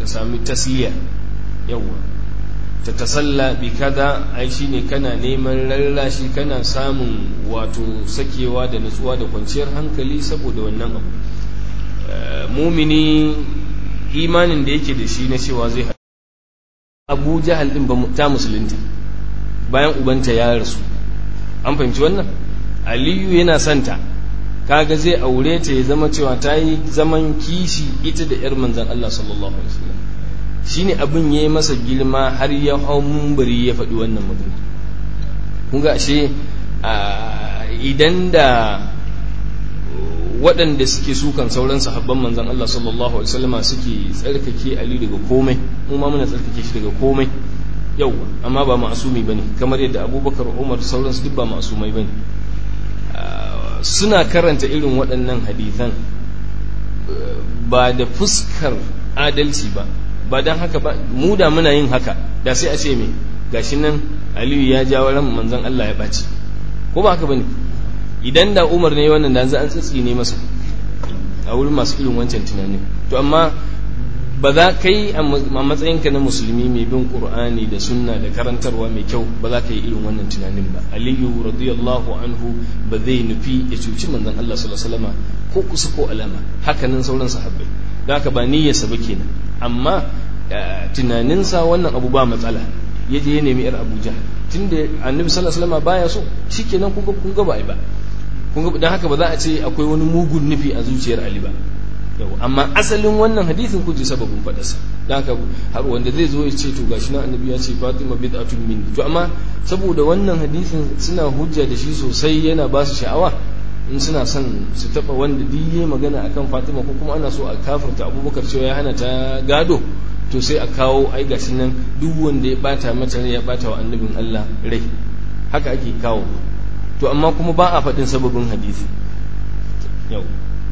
ka sami tasliya yawa ta tasalla bi kaza ai shine kana neman lallashi kana samun wato sakewa da nutsuwa da kwanciyar hankali saboda wannan abu mumini imanin da yake da shi na cewa zai abu jahal din ba ta musulunta bayan ubanta ya rasu an fahimci wannan aliyu yana santa kaga zai aure ta ya zama cewa ta yi zaman kishi ita da yar manzan Allah sallallahu alaihi wasallam shine abin yayi masa girma har ya hau mumbari ya faɗi wannan magana kun ga ashe idan da waɗanda suke sukan sauran sahabban manzan Allah sallallahu alaihi wasallam suke tsarkake Ali daga komai mu ma muna tsarkake shi daga komai yau amma ba ma'asumi bane kamar yadda Abubakar Umar sauran su duk ba ma'asumai bane suna karanta irin waɗannan hadithan ba da fuskar adalci ba ba don haka ba mu da muna yin haka da sai a ce me gashi nan Aliyu ya jawo ran manzan Allah ya ɓaci ko ba haka bane idan da umar ne wannan da za an tsitsi ne masa a wurin masu irin wancan tunanin to amma ba za ka yi a matsayinka na musulmi mai bin qur'ani da sunna da karantarwa mai kyau ba za ka yi irin wannan tunanin ba aliyu radiyallahu anhu ba zai nufi ya cuci manzon Allah sallallahu alaihi wasallam ko kusa ko alama hakanan sauran sahabbai don haka ba niyyarsa ba kenan amma tunaninsa wannan abu ba matsala ya je ya nemi yar abuja tunda annabi sallallahu alaihi wasallam baya so shikenan kun ga kun ga ba ai ba kun ga dan haka ba za a ce akwai wani mugun nufi a zuciyar ali ba yau amma asalin wannan hadisin kun ji sababin fadarsa dan haka har wanda zai zo ya ce to gashi nan annabi ya ce fatima bid'atun min to amma saboda wannan hadisin suna hujja da shi sosai yana ba su sha'awa in suna son su taba wanda diye magana akan fatima ko kuma ana so a kafirta abubakar cewa ya hana ta gado to sai a kawo ai gashi nan duk wanda ya bata mata rai ya bata wa annabin Allah rai haka ake kawo to amma kuma ba a faɗin sababin hadisi yau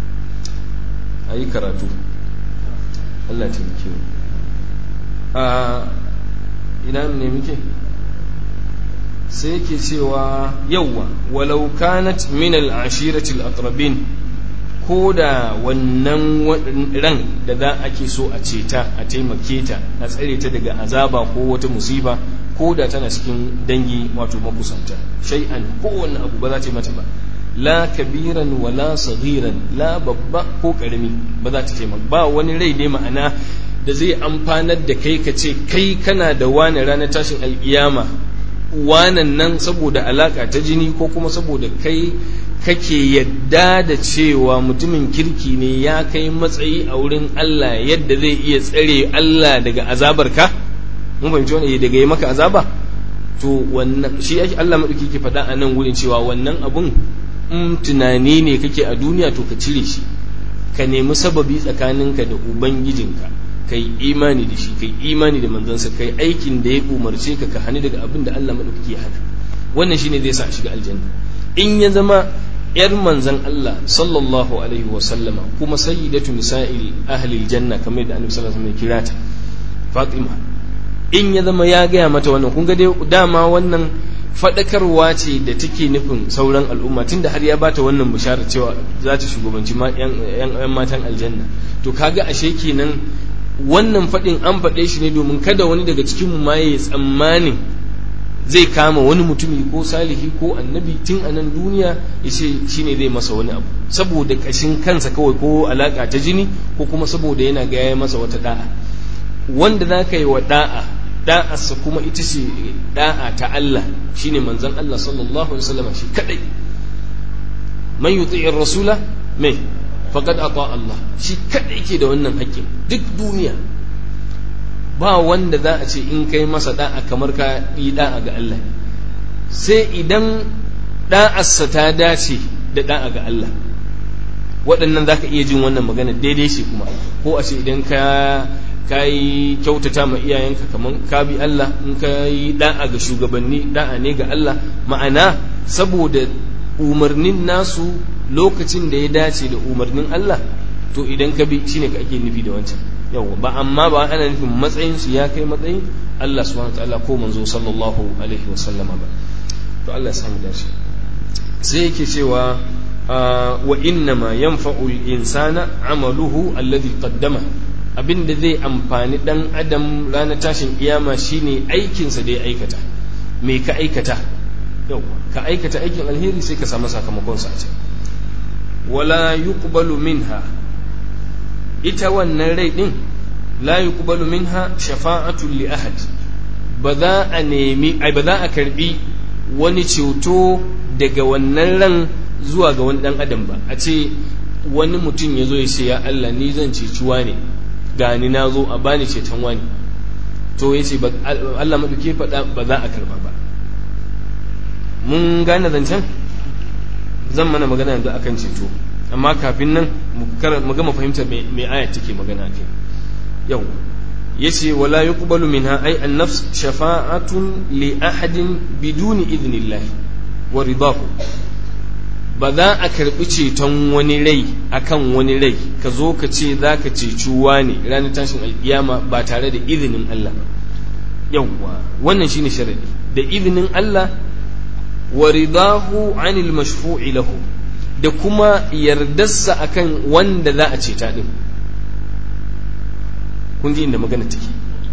a yi karatu Allah taimake mu a ina ne muke sai yake cewa yawwa walau kanat min al-ashirati al-aqrabin ko da wannan ran da za ake so a ceta a taimake ta a tsare ta daga azaba ko wata musiba ko da tana cikin dangi wato makusanta shay'an kowanne abu ba za ta mata ba la kabiran wala saghiran la babba ko karami ba za ta taimaka ba wani rai ne ma'ana da zai amfanar da kai ka ce kai kana da wani ranar tashin alkiyama wanan nan saboda alaka ta jini ko kuma saboda kai kake yadda da cewa mutumin kirki ne ya kai matsayi a wurin Allah yadda zai iya tsare Allah daga azabarka mun fahimci wani daga yi maka azaba to wannan shi yake Allah madauki ke faɗa a nan wurin cewa wannan abun in tunani ne kake a duniya to ka cire shi ka nemi sababi tsakaninka da ubangijinka kai imani da shi kai imani da manzansa kai aikin da ya umarce ka ka hani daga abin da Allah madauki ya hana wannan shine zai sa a shiga aljanna in ya zama yar manzan Allah sallallahu alaihi wa sallama kuma sayyidatu nisa'il ahli aljanna kamar da annabi sallallahu alaihi wasallam kira ta Fatima in ya zama ya gaya mata wannan kun ga dai dama wannan fadakarwa ce da take nufin sauran al'umma tunda har ya bata wannan bishara cewa za ta shugabanci yan matan aljanna to kaga ashe kenan wannan fadin an faɗe shi ne domin kada wani daga cikin mu ma ya tsammanin zai kama wani mutumi ko salihi ko annabi tun a nan duniya ya ce shi ne zai masa wani abu saboda kashin kansa kawai ko alaka ta jini ko kuma saboda yana gaya masa wata da'a wanda za ka yi wa da'a da'arsa kuma ita ce da'a ta Allah shine manzon Allah sallallahu alaihi wasallam shi kadai man yuti'ir rasula me faqad ata Allah shi kadai ke da wannan haƙƙin duk duniya ba wanda za a ce in kai masa da'a kamar ka yi da'a ga Allah sai idan da'arsa ta dace da da'a ga Allah waɗannan za ka iya jin wannan magana daidai shi kuma ko a ce idan ka ka yi kyautata ma iyayenka kamar ka bi Allah in ka yi da'a ga shugabanni da'a ne ga Allah ma'ana saboda umarnin nasu lokacin da ya dace da umarnin Allah to idan ka bi shine ka ake nufi da wancan yawa ba amma ba ana nufin matsayin su ya kai matsayin Allah subhanahu wataala ko manzo sallallahu alaihi wa sallama ba to Allah ya samu dace sai yake cewa wa inna ma yanfa'u al-insana amaluhu alladhi qaddama abin da zai amfani dan adam ranar tashin kiyama shine aikinsa da ya aikata me ka aikata yau ka aikata aikin alheri sai ka samu sakamakon sa ce wala yuqbalu minha ita wannan rai din la yuqbalu minha shafa'atu li ahad ba za a nemi ai ba za a karbi wani ceto daga wannan ran zuwa ga wani dan adam ba a ce wani mutum ya zo ya ce ya Allah ni zan ceci ne gani na zo a bani ceton wani to ya ce Allah maɗauke faɗa ba za a karba ba mun gane zancen zan mana magana yanzu akan ceto amma kafin nan mu gama fahimtar me ayat take magana kai yau yace wala yuqbalu minha ay an-nafs shafa'atun li ahadin biduni idnillah wa ridahu ba za a karbi ceton wani rai akan wani rai ka zo ka ce za ka ceci wani ranar tashin alkiyama ba tare da izinin Allah yawwa wannan shine sharadi da izinin Allah wa ridahu anil mashfu'i lahu da kuma yardarsa akan wanda za a ceta din kun ji inda magana take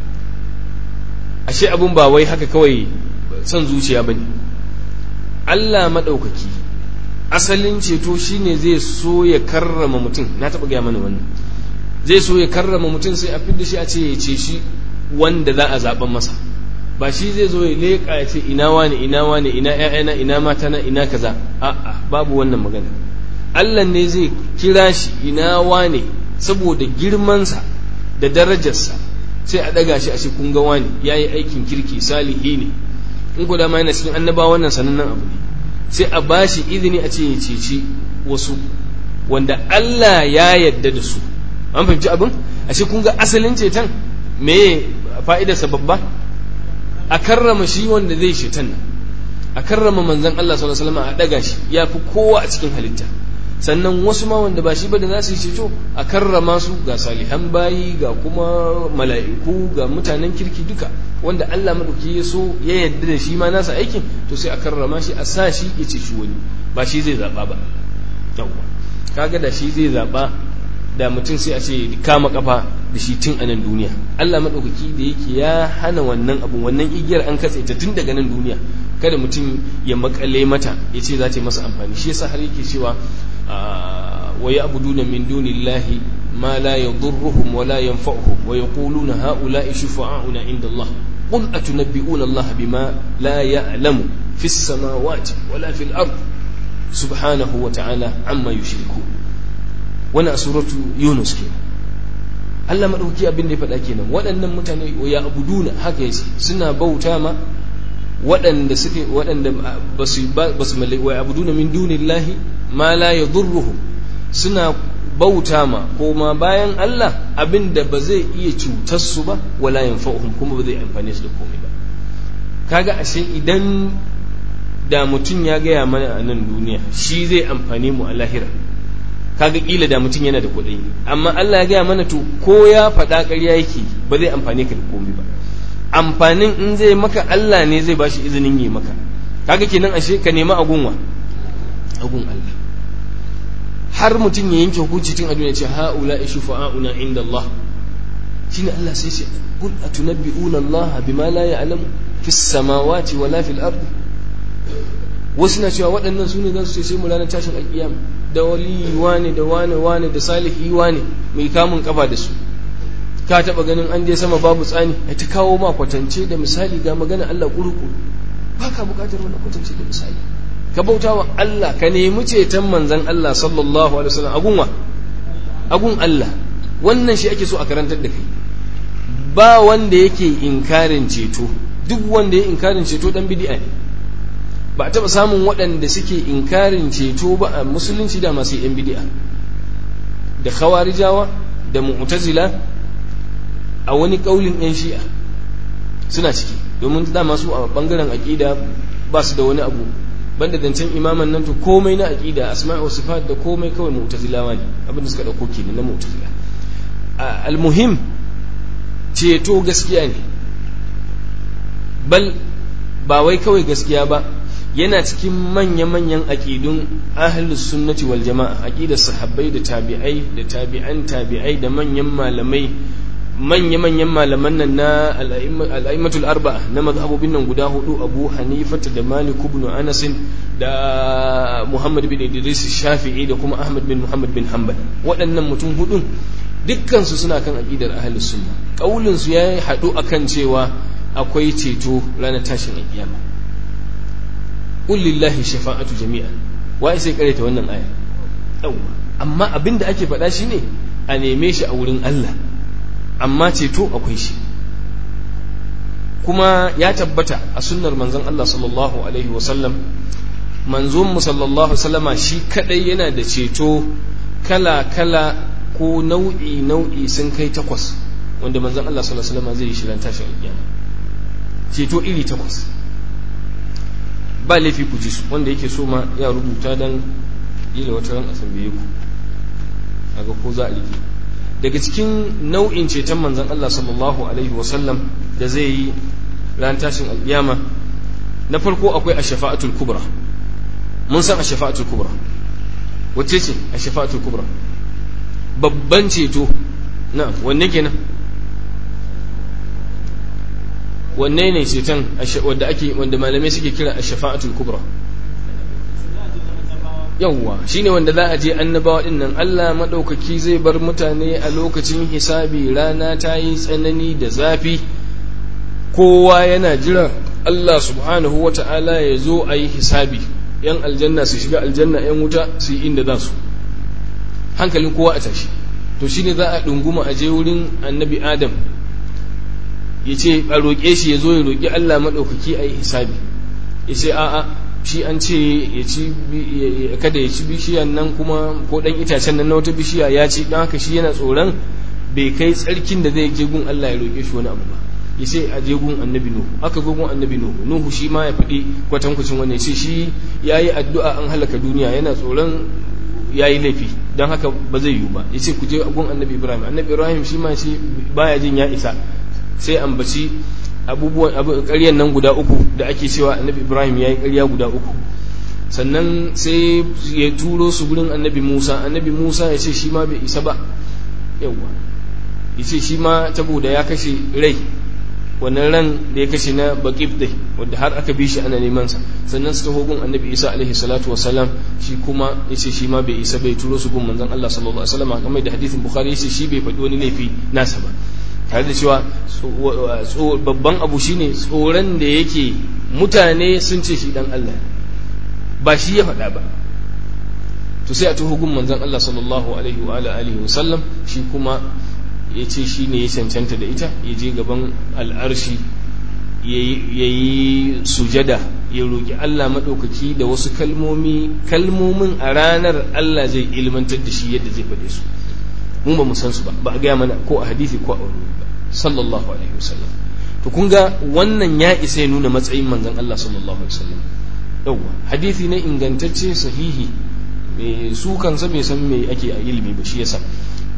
ashe abun ba wai haka kawai son zuciya bane Allah maɗaukaki asalin ceto shine zai so ya karrama mutum na taɓa gaya mana wannan zai so ya karrama mutum sai a fidda shi a ce ya ce shi wanda za a zaɓen masa ba shi zai zo ya leƙa ya ce ina wani ina wani ina ƴaƴana ina matana ina kaza a'a babu wannan magana Allah ne zai kira shi ina wani saboda girmansa da darajarsa sai a ɗaga shi a ce kun ga wani yayi aikin kirki salihi ne in ku dama yana cikin annabawa wannan sanannen abu ne sai a ba shi izini a ce ya ceci wasu wanda Allah ya yadda da su an fahimci abin a ce kun ga asalin ceton me fa'idarsa babba a karrama shi wanda zai ceton nan a karrama manzan Allah sallallahu alaihi wasallam a daga shi ya fi kowa a cikin halitta sannan wasu ma wanda ba shi ba da za su yi ceto a karrama su ga salihan bayi ga kuma mala'iku ga mutanen kirki duka wanda Allah maɗauki ya so ya yarda da shi ma nasa aikin to sai a karrama shi a sa shi ya ceci wani ba shi zai zaɓa ba yawwa kaga da shi zai zaɓa da mutum sai a ce kama kafa da shi tun a nan duniya Allah maɗaukaki da yake ya hana wannan abu wannan igiyar an katse ta tun daga nan duniya kada mutum ya makale mata ya ce za ta yi masa amfani shi yasa har yake cewa wa ya'buduna min dunillahi ma la yadurruhum wa la yanfa'uhum wa yaquluna ha'ula'i shufa'auna 'inda Allah قل أتنبئون الله بما لا يعلم في السماوات ولا في الأرض سبحانه وتعالى عما يشركون وانا سورة يونس كينا Allah maɗauki abin da ya faɗa kenan waɗannan mutane ya abuduna haka yace suna bauta ma waɗanda suke waɗanda ba su ba su wa abuduna min dunillahi ma la yadurruhum suna bauta ma ko ma bayan Allah abin da ba zai iya cutar su ba wala yanfa'uhum kuma ba zai amfane su da komai ba kaga ashe idan da mutum ya gaya mana a nan duniya shi zai amfane mu a lahira kaga kila da mutum yana da kuɗi amma Allah ya gaya mana to ko ya faɗa ƙarya yake ba zai amfane ka da komai ba amfanin in zai maka Allah ne zai bashi izinin yi maka kaga kenan ashe ka nema agunwa agun Allah har mutum ya yanke hukunci tun a duniya ce haula shufa'auna inda Allah shine Allah sai ce qul atunabbi'una Allah bima la ya'lamu fis samawati wala fil ardi wasu na cewa waɗannan su ne za su ce sai mu ranar tashin alƙiyama da wali wane da wane wane da salihi wane mai kamun kafa da su ka taɓa ganin an je sama babu tsani a ta kawo ma kwatance da misali ga magana Allah kurukuru ba ka buƙatar wannan kwatance da misali ka bauta wa Allah ka nemi ceton manzan Allah sallallahu alaihi wasallam agun wa agun Allah wannan shi ake so a karantar da kai ba wanda yake inkarin ceto duk wanda ya inkarin ceto dan bid'a ne ba a taɓa samun waɗanda suke inkarin ceto ba a musulunci da masu yan bid'a da khawarijawa da mu'tazila a wani ƙaulin yan shi'a suna ciki domin dama su a bangaren aƙida ba su da wani abu banda zancen imaman nan to komai na aqida asma'i wa sifat da komai kawai mu'tazilawa ne abin da suka dauko kenan na mu'tazila almuhim ceto gaskiya ne bal ba wai kawai gaskiya ba yana cikin manya-manyan aƙidun ahlus sunnati wal jama'a aƙidar sahabbai da tabi'ai da tabi'an tabi'ai da manyan malamai manya-manyan malaman nan na al'aimatul arba'a na mazhabobin nan guda hudu abu hanifata da malik ibn anas da muhammad bin idris shafi'i da kuma ahmad bin muhammad bin hanbal waɗannan mutum hudun dukkansu suna kan aƙidar ahlus sunna kaulin su ya haɗu akan cewa akwai ceto ranar tashin alƙiyama qul lillahi shafa'atu jami'an wai sai karanta wannan aya yawa amma abinda ake faɗa shine a neme shi a wurin Allah amma ceto akwai shi kuma ya tabbata a sunnar manzon Allah sallallahu alaihi wasallam manzon mu sallallahu sallama shi kadai yana da ceto kala kala ko nau'i nau'i sun kai takwas wanda manzon Allah sallallahu alaihi wasallam zai yi shirin tashin alƙiyama ceto iri takwas ba laifi ku ji su wanda yake so ma ya rubuta dan ila wata ran a tambaye ku aga ko za a rike daga cikin nau'in ceton manzon Allah sallallahu alaihi wasallam da zai yi ran tashin alƙiyama na farko akwai ash-shafa'atul kubra mun san ash-shafa'atul kubra wacce ce ash-shafa'atul kubra babban ceto na wanne kenan wanne ne ceton wanda ake wanda malamai suke kira ash-shafa'atul kubra yawwa shine wanda za a je annabawa din nan Allah madaukaki zai bar mutane a lokacin hisabi rana ta yi tsanani da zafi kowa yana jira Allah subhanahu wata'ala ya zo a yi hisabi yan aljanna su shiga aljanna yan wuta su yi inda za su hankalin kowa a tashi to shine za a ɗunguma a je wurin annabi adam ya ce a roƙe shi ya zo ya roƙi Allah maɗaukaki a yi hisabi ya ce a'a shi an ce ya ci kada ya ci bishiyan nan kuma ko ɗan itacen nan na wata bishiya ya ci don haka shi yana tsoron bai kai tsarkin da zai je gun Allah ya roƙe shi wani abu ba ya ce a je gun annabi nuhu aka zo gun annabi nuhu nuhu shi ma ya faɗi kwatankwacin wannan ya ce shi ya yi addu'a an halaka duniya yana tsoron ya yi laifi don haka ba zai yiwu ba ya ce ku je gun annabi ibrahim annabi ibrahim shi ma ce baya jin ya isa sai ambaci abubuwan ƙaryan nan guda uku da ake cewa annabi ibrahim ya yi ƙarya guda uku sannan sai ya turo su gurin annabi musa annabi musa ya ce shi ma bai isa ba yawwa ya ce shi ma saboda ya kashe rai wannan ran da ya kashe na baƙif dai wadda har aka bi shi ana neman sa sannan su taho gun annabi isa alaihi salatu wasalam shi kuma ya ce shi ma bai isa bai turo su gun manzon allah sallallahu alaihi wasallam kamar da hadithin bukhari ya ce shi bai faɗi wani laifi nasa ba tare da cewa babban abu shine tsoron da yake mutane sun ce shi dan Allah ba shi ya faɗa ba to sai a tuhu gun manzon Allah sallallahu alaihi wa alihi wa sallam shi kuma ya ce shi ne ya cancanta da ita ya je gaban al'arshi ya yi sujada ya roƙi Allah maɗaukaki da wasu kalmomi kalmomin a ranar Allah zai ilmantar da shi yadda zai faɗe su mu ba mu san su ba ba a gaya mana ko a hadisi ko a wani ba sallallahu alaihi wasallam to kun ga wannan ya isa ya nuna matsayin manzon Allah sallallahu alaihi wasallam yawa hadisi ne ingantacce sahihi me su kansa bai san me ake a ilimi ba shi yasa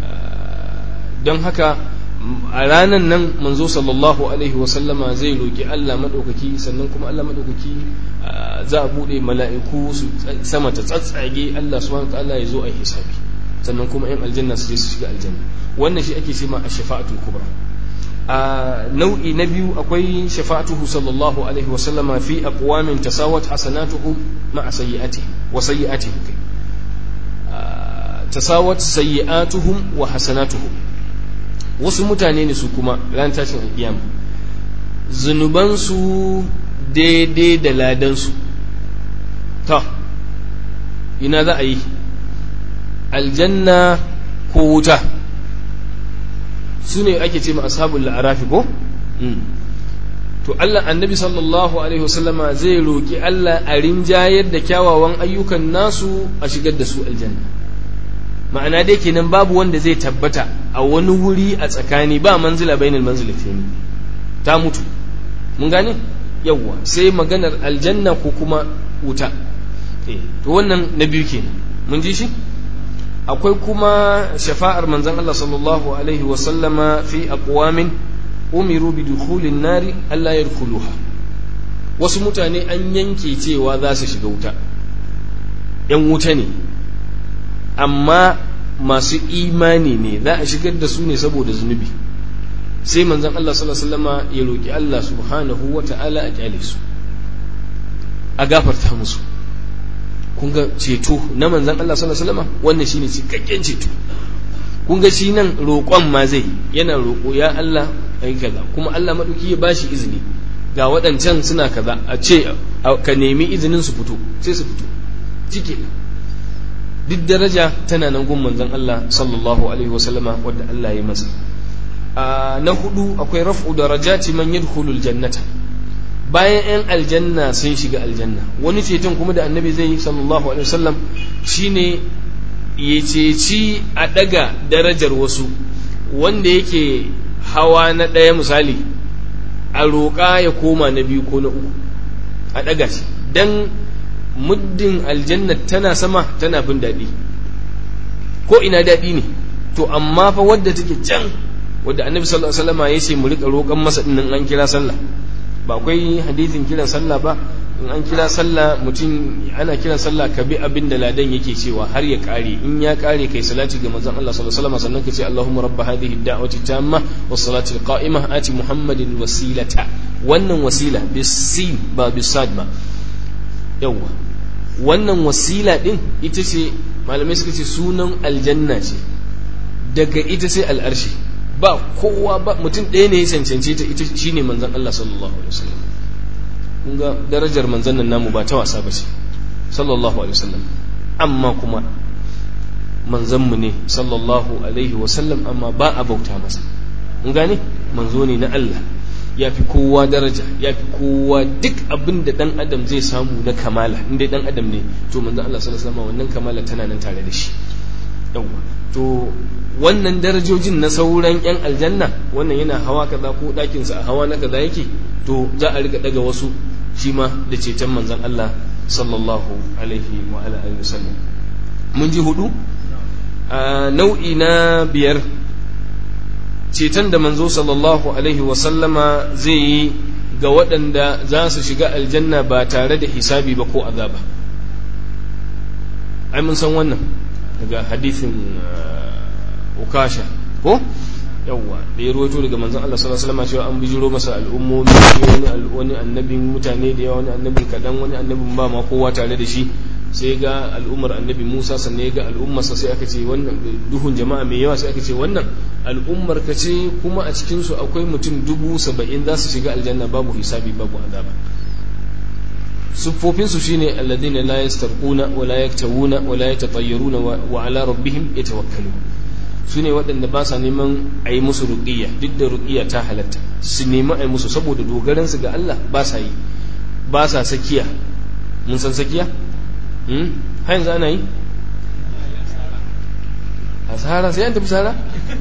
don haka a ranan nan manzo sallallahu alaihi wasallama zai roki Allah madaukaki sannan kuma Allah madaukaki za a bude mala'iku su sama ta tsatsage Allah subhanahu wa ta'ala ya zo a hisabi sannan kuma yan aljanna su je su shiga aljanna wannan shi ake cewa ash-shafa'atul kubra a nau'i na biyu akwai shafa'atuhu sallallahu alaihi wa sallama fi aqwamin tasawat hasanatuhum ma'a sayyi'atihim wa sayyi'atihim kai tasawat sayyi'atuhum wa hasanatuhum wasu mutane ne su kuma ran tashin alkiyama zunubansu daidai da ladansu ta ina za a yi aljanna ko wuta su ne ake ce ma ashabul la'arafi ko to Allah annabi sallallahu alaihi wasallama zai roki Allah a rinjayar da kyawawan ayyukan nasu a shigar da su aljanna ma'ana dai kenan babu wanda zai tabbata a wani wuri a tsakani ba manzila bainal manzilatayn ta mutu mun gane yawwa sai maganar aljanna ko kuma wuta to wannan na biyu kenan mun ji shi akwai kuma shafa'ar manzon Allah sallallahu alaihi wa sallama fi aqwamin umiru bi dukhulin nari alla yadkhuluha wasu mutane an yanke cewa za su shiga wuta ‘yan wuta ne amma masu imani ne za a shigar da su ne saboda zunubi sai manzan Allah sallama ya roƙi Allah subhanahu wa ta'ala a kyale su a gafarta musu kun ga ceto na manzan Allah sallama wannan shine cikakken ceto kun ga shi nan roƙon ma zai yana roƙo ya Allah ai kaza kuma Allah maɗauki ya bashi izini ga waɗancan suna kaza a ce ka nemi izinin su fito sai su fito cike duk daraja tana nan gun manzon Allah sallallahu alaihi wasallama wadda Allah ya masa na hudu akwai raf'u darajati man yadkhulul jannata bayan yan aljanna sun shiga aljanna wani ceton kuma da annabi zai yi sallallahu alaihi wasallam shine ya ceci a daga darajar wasu wanda yake hawa na ɗaya misali a roƙa ya koma na biyu ko na uku a ɗaga shi don muddin aljanna tana sama tana bin daɗi ko ina daɗi ne to amma fa wadda take can wadda annabi sallallahu alaihi wasallam ya ce mu rika roƙan masa din an kira sallah ba akwai hadisin kiran sallah ba in an kira sallah mutum ana kiran sallah ka bi abin da ladan yake cewa har ya kare in ya kare kai salati ga manzon Allah sallallahu alaihi wasallam sannan ka ce Allahumma rabb hadhihi ad-da'wati tamma was salati al-qa'imah ati Muhammadin wasilata wannan wasila bisin ba bisad ba yawa wannan wasila din ita ce malamai suka ce sunan aljanna ce daga ita sai al'arshi ba kowa ba mutum ɗaya ne ya cancance ta ita shine manzon Allah sallallahu alaihi wasallam kun ga darajar manzon nan namu ba ta wasa ba ce sallallahu alaihi wasallam amma kuma manzon mu ne sallallahu alaihi wasallam amma ba a bauta masa kun gane manzo ne na Allah ya fi kowa daraja ya fi kowa duk abin da dan adam zai samu na kamala inda dan adam ne to manzon Allah sallallahu alaihi wasallam wannan kamala tana nan tare da shi yawa to wannan darajojin na sauran 'yan aljanna wannan yana hawa kaza ko ɗakinsa a hawa na kaza yake to za a riga daga wasu shi ma da ceton manzan Allah sallallahu alaihi wa alihi wasallam mun ji hudu a nau'i na biyar ceton da manzo sallallahu alaihi wasallama zai yi ga waɗanda za su shiga aljanna ba tare da hisabi ba ko azaba ai mun san wannan daga hadithin ukasha ko yawwa da ya ruwaito daga manzon Allah sallallahu alaihi wasallam cewa an bijiro masa al'ummomi wani wani annabin mutane da yawa wani annabin kadan wani annabin ba ma kowa tare da shi sai ga al'ummar annabi Musa sannan ya ga al'ummarsa sai aka ce wannan duhun jama'a mai yawa sai aka ce wannan al'ummar ka ce kuma a cikin su akwai mutum dubu saba'in za su shiga aljanna babu hisabi babu azaba siffofin su shine alladhina la yastarquna wa la yaktawuna wa la yatatayyaruna wa ala rabbihim yatawakkalun su ne waɗanda ba sa neman a yi musu ruƙiyya duk da ruƙiyya ta halatta su nemi a yi musu saboda dogaransu ga Allah ba sa yi ba sa sakiya mun san sakiya? har yanzu ana yi? a sahara sai an tafi sahara?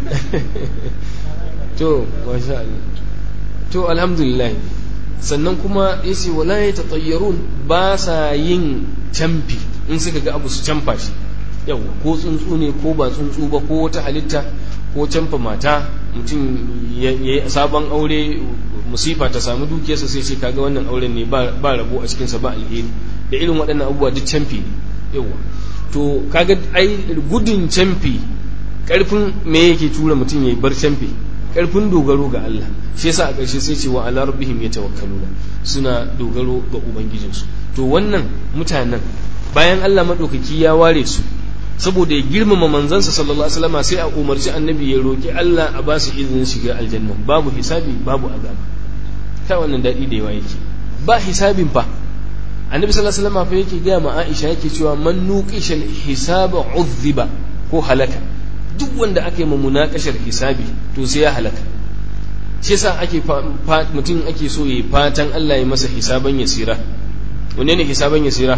to masha Allah to alhamdulillah sannan kuma ya ce wala ya taƙayyarun ba sa yin camfi in suka ga abu su camfa shi yau ko tsuntsu ne ko ba tsuntsu ba ko wata halitta ko canfa mata mutum ya yi sabon aure musifa ta samu dukiyarsa sai ce kaga wannan auren ne ba rabo a cikinsa ba alheri da irin waɗannan abubuwa duk canfi ne yawa to kaga ai gudun canfi karfin me yake tura mutum ya bar canfi karfin dogaro ga Allah shi yasa a ƙarshe sai ce wa ala rabbihim yatawakkaluna suna dogaro ga ubangijinsu to wannan mutanen bayan Allah madaukaki ya ware su saboda ya girmama manzansa sallallahu alaihi wasallam sai a umarci annabi ya roki Allah a ba su izinin shiga aljanna babu hisabi babu azaba kai wannan dadi da yawa yake ba hisabin fa annabi sallallahu alaihi wasallam fa yake ga ma Aisha yake cewa man nuqisha hisaba uzziba ko halaka duk wanda aka yi ma munakashar hisabi to sai ya halaka shi yasa ake mutum ake so ya fatan Allah ya masa hisaban yasira wanne ne hisaban yasira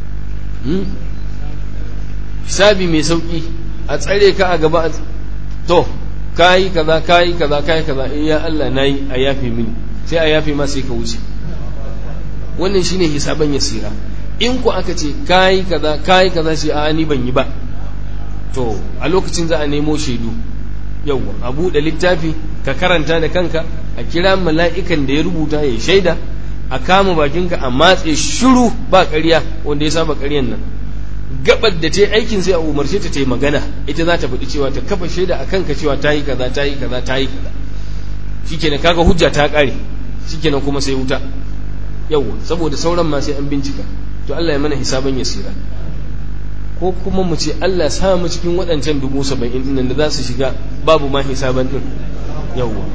hisabi mai sauki a tsare ka a gaba to kayi kaza kayi kaza kayi kaza in ya Allah nayi a yafe mini sai a yafe ma sai ka wuce wannan shine hisaban yasira in ku aka ce kayi kaza kayi kaza sai a ni ban yi ba to a lokacin za a nemo shaidu yawwa a buɗe littafi ka karanta da kanka a kira mala'ikan da ya rubuta ya shaida a kama bakinka a matse shiru ba ƙarya wanda ya saba ƙaryan nan gabar da ta yi aikin sai a umarce ta ta yi magana ita za ta faɗi cewa ta kafa shaida a kanka cewa ta yi kaza ta yi kaza ta yi kaza shikenan kaga hujja ta ƙare shikenan kuma sai wuta yawwa saboda sauran ma sai an bincika to Allah ya mana hisaban yasira ko kuma mu ce Allah sa mu cikin waɗancan dubu saba'in ɗin da za su shiga babu ma hisaban ɗin yawwa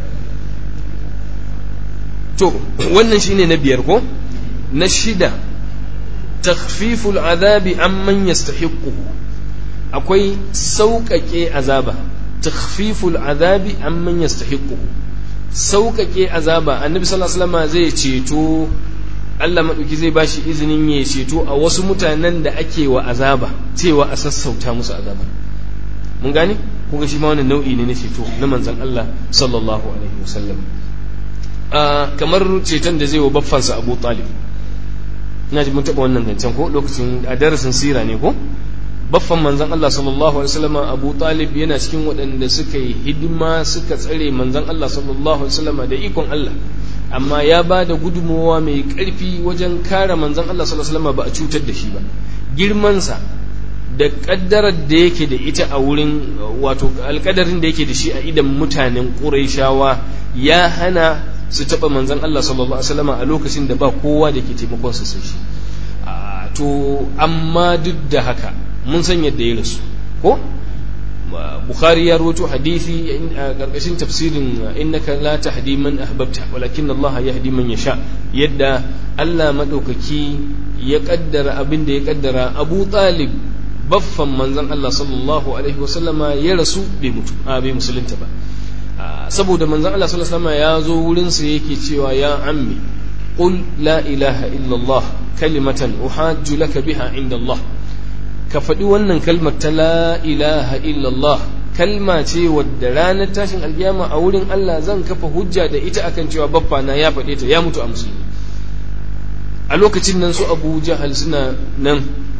to wannan shine na biyar ko na shida takhfiful azabi amman yastahiqu akwai sauƙaƙe azaba takhfiful azabi amman yastahiqu sauƙaƙe azaba annabi sallallahu alaihi wasallam zai ceto Allah maɗauki zai bashi izinin ya ceto a wasu mutanen da ake wa azaba cewa a sassauta musu azaba mun gane kuga shi ma wani nau'i ne na ceto na manzon Allah sallallahu alaihi wasallam kamar ceton da zai wa baffansa Abu Talib ina ji mun taɓa wannan zancen ko lokacin a darasin sira ne ko baffan manzon Allah sallallahu alaihi wasallam Abu Talib yana cikin waɗanda suka yi hidima suka tsare manzon Allah sallallahu alaihi wasallam da ikon Allah amma ya ba da gudunmawa mai ƙarfi wajen kare manzon Allah sallallahu alaihi wasallam ba a cutar da shi ba girmansa da ƙaddarar da yake da ita a wurin wato alƙadarin da yake da shi a idan mutanen Qurayshawa ya hana su taɓa manzon Allah sallallahu alaihi wasallam a lokacin da ba kowa da ke taimakon su sai shi to amma duk da haka mun san yadda ya rasu ko bukhari ya rawaito hadisi a karkashin tafsirin innaka la tahdi man ahbabta walakin Allah yahdi man yasha yadda Allah madaukaki ya kaddara abin da ya kaddara Abu Talib baffan manzon Allah sallallahu alaihi wasallama ya rasu bai mutu a bai musulunta ba saboda manzon Allah sallallahu alaihi wasallama ya zo wurin sa yake cewa ya ammi qul la ilaha illa Allah kalimatan uhajju laka biha inda Allah ka faɗi wannan kalmar ta la ilaha illallah kalma ce wadda ranar tashin alkiyama a wurin Allah zan kafa hujja da ita akan cewa baffa na ya faɗe ta ya mutu a musulmi a lokacin nan su abu jahal suna nan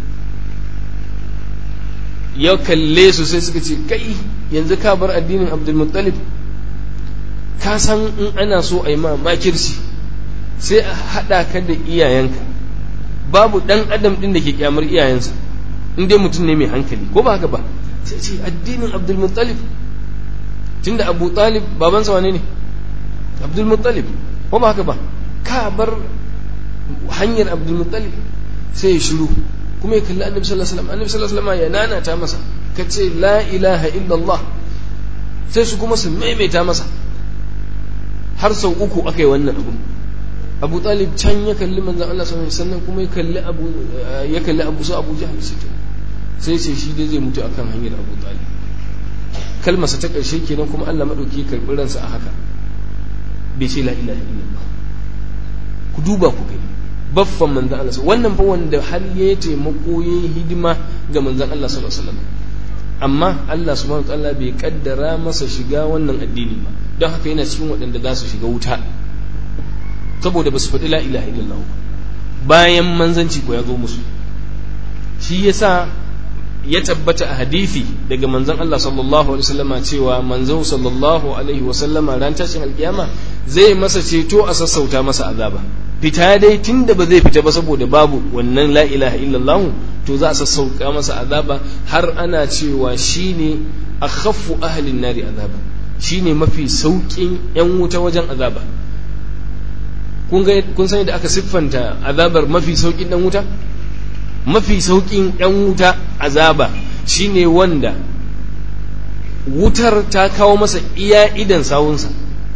ya kalle su sai suka ce kai yanzu ka bar addinin abdulmuttalib ka san in ana so a yi ma makirci sai a haɗa ka da iyayenka babu ɗan adam ɗin da ke kyamar iyayensa in dai mutum ne mai hankali ko ba haka ba sai ce addinin abdulmuttalib tunda abu talib babansa wane ne abdulmuttalib ko ba haka ba ka bar hanyar abdulmuttalib sai ya shiru kuma ya kalli annabi sallallahu alaihi wasallam annabi sallallahu alaihi wasallam ya nanata masa ka ce la ilaha illallah sai su kuma su maimaita masa har sau uku aka yi wannan abu abu talib can ya kalli manzan Allah sallallahu alaihi wasallam kuma ya kalli abu ya kalli abu su abu jahal sai sai shi dai zai mutu akan hanyar abu talib kalmarsa ta ƙarshe kenan kuma Allah madauki ya karɓi ransa a haka bai ce la ilaha illallah ku duba ku gani baffan manzan Allah wannan fa wanda har ya taimako ya yi hidima ga manzan Allah sallallahu alaihi wasallam amma Allah subhanahu wa ta'ala bai kaddara masa shiga wannan addini ba don haka yana cikin waɗanda za su shiga wuta saboda ba su faɗi la ilaha illallah bayan manzanci ko ya zo musu shi yasa ya tabbata a hadithi daga manzon Allah sallallahu alaihi wasallama cewa manzon sallallahu alaihi wasallama ran tashin alkiyama zai masa ceto a sassauta masa azaba fita dai tunda ba zai fita ba saboda babu wannan la ilaha illallah to za a sassauka masa azaba har ana cewa shine akhaffu ahlin nari azaba shine mafi saukin yan wuta wajen azaba kun ga kun san da aka siffanta azabar mafi saukin dan wuta mafi saukin yan wuta azaba shine wanda wutar ta kawo masa iya idan sawunsa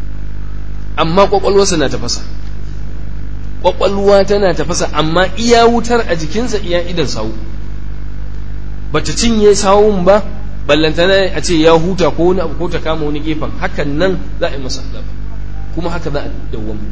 amma kwakwalwarsa na tafasa kwakwalwa tana tafasa amma iya wutar a jikinsa iya idan sawu bata cinye sawun ba ballantana a ce ya huta ko wani abu ko ta kama wani gefen hakan nan za a yi masa azaba kuma haka za a dawwama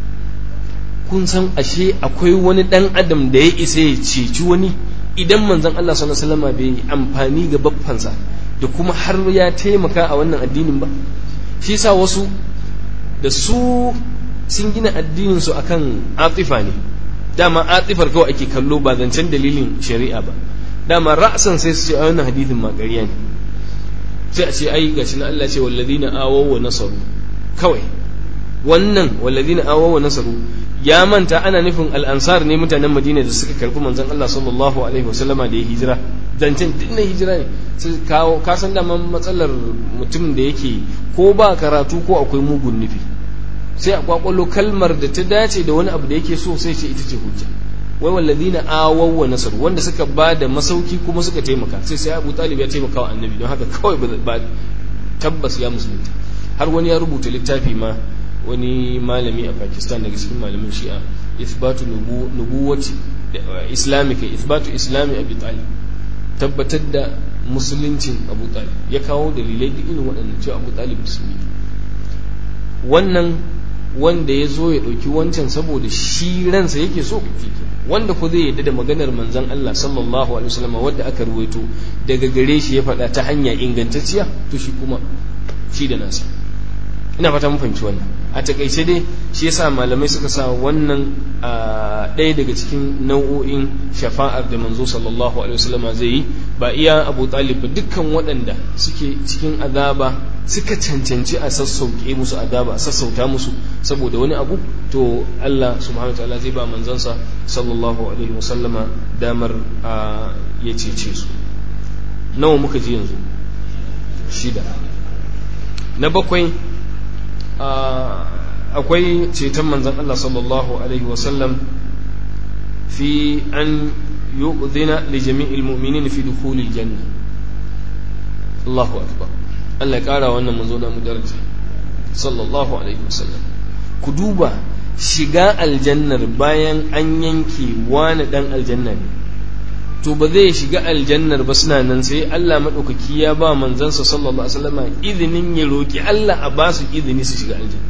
kun san ashe akwai wani dan adam da ya isa ya ceci wani idan manzon Allah sallallahu alaihi wasallam bai amfani ga baffansa da kuma har ya taimaka a wannan addinin ba shi yasa wasu da su sun gina addinin su akan atifa ne dama atifar kawai ake kallo ba zancen dalilin shari'a ba dama ra'san sai su ce a wannan hadithin ma ƙarya ne sai a ce ai gashi na Allah ce wallazina awaw wa nasaru kawai wannan wallazina awaw wa nasaru ya manta ana nufin al'ansar ne mutanen madina da suka karɓi manzon Allah sallallahu alaihi wasallama da ya hijira zancen duk na hijira ne sai kawo ka san daman matsalar mutum da yake ko ba karatu ko akwai mugun nufi sai a kwakwalo kalmar da ta dace da wani abu da yake so sai ce ita ce hujja wai walladina awaw wa nasar wanda suka ba da masauki kuma suka taimaka sai sai Abu Talib ya taimaka wa Annabi don haka kawai ba tabbas ya musulunta har wani ya rubuta littafi ma wani malami a Pakistan daga cikin malamin Shi'a ithbatu nubuwati islamika ithbatu islami Abi Talib tabbatar da musuluncin Abu Talib ya kawo dalilai da irin waɗannan cewa Abu Talib musulmi wannan wanda ya zo ya ɗauki wancan saboda shi ransa yake so wanda ko zai yadda da maganar manzon Allah sallallahu alaihi wasallam wanda aka ruwaito daga gare shi ya faɗa ta hanya ingantacciya to shi kuma shi da nasa ina fata mun fahimci wannan a takaice dai shi yasa malamai suka sa wannan ɗaya daga cikin nau'o'in shafa'ar da manzo sallallahu alaihi wasallam zai yi ba iya Abu Talib ba dukkan waɗanda suke cikin azaba suka cancanci a sassauke musu azaba a sassauta musu saboda wani abu to Allah subhanahu wa ta'ala zai ba manzansa sallallahu alaihi wasallama damar ya cece su nawa muka ji yanzu shida na bakwai akwai ceton manzan Allah sallallahu alaihi wasallam fi an yu'dhina li jami'il mu'minin fi dukhulil janna Allahu akbar Allah ya kara wannan manzo da mu daraja sallallahu alaihi wasallam ku duba shiga aljannar bayan an yanke wani dan aljanna ne to ba zai shiga aljannar ba suna nan sai Allah maɗaukaki ya ba manzansa sallallahu alaihi wasallam izinin ya roki Allah a ba su izini su shiga aljanna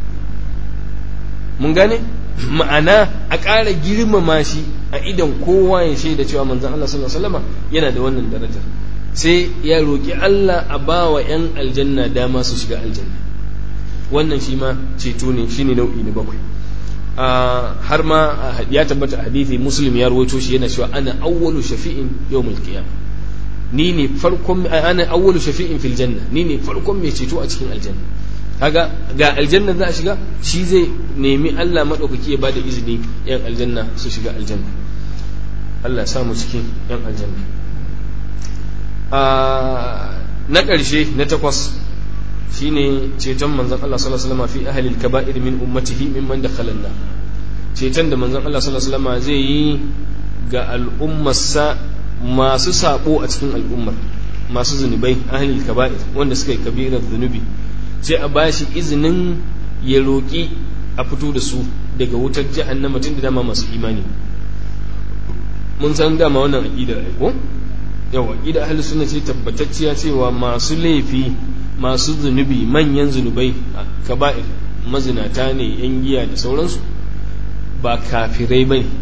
mun gane ma'ana a ƙara girmama shi a idan kowa ya shaida cewa manzan Allah sallallahu alaihi wasallam yana da wannan darajar sai ya roki Allah a ba wa 'yan aljanna dama su shiga aljanna wannan shi ma ceto ne shine nau'i na bakwai har ma ya tabbata hadithi muslim ya rawaito shi yana cewa ana awwalu shafi'in yawmul qiyamah ni ne farkon ana awwalu shafi'in fil janna ni ne farkon mai ceto a cikin aljanna kaga ga aljanna za a shiga shi zai nemi Allah madaukaki ya bada izini yan aljanna su shiga aljanna Allah ya samu cikin yan aljanna na ƙarshe na takwas shine ceton manzon Allah sallallahu alaihi wasallam fi ahli al-kaba'ir min ummatihi mimman dakhala an ceton da manzon Allah sallallahu alaihi wasallam zai yi ga al'ummarsa masu sabo a cikin al'ummar masu zunubai ahli al-kaba'ir wanda suka yi kabirar zunubi sai a bashi izinin ya roki a fito da su daga wutar jahannama tun da dama masu imani mun san dama wannan aqidar ai ko yawa aqida ahli sunna ce tabbatacciya cewa masu laifi masu zunubi manyan zunubai kaba'ir mazinata ne yan giya da sauransu ba kafirai ba ne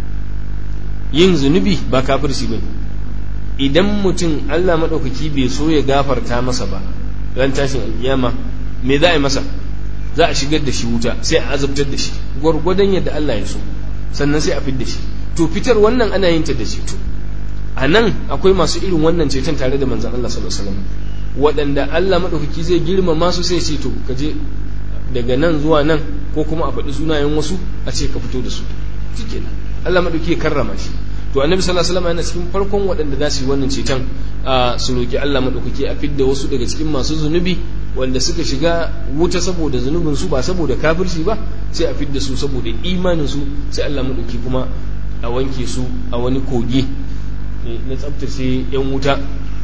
yin zunubi ba kafirci ba ne idan mutum allah maɗaukaki bai so ya gafarta masa ba ran tashin alƙiyama me za a yi masa za a shigar da shi wuta sai a azabtar da shi gwargwadon yadda allah ya so sannan sai a fid da shi to fitar wannan ana yin ta da ceto a nan akwai masu irin wannan ceton tare da manzan allah sallallahu alaihi wasallam waɗanda Allah maɗaukaki zai girmama su sai ce to ka je daga nan zuwa nan ko kuma a faɗi sunayen wasu a ce ka fito da su shike nan Allah maɗauki ya karrama shi to annabi sallallahu alaihi wasallam yana cikin farkon waɗanda za su yi wannan ceton a su roki Allah maɗaukaki a fidda wasu daga cikin masu zunubi wanda suka shiga wuta saboda zunubin su ba saboda kafirci ba sai a fidda su saboda imanin su sai Allah maɗauki kuma a wanke su a wani kogi na tsabtace yan wuta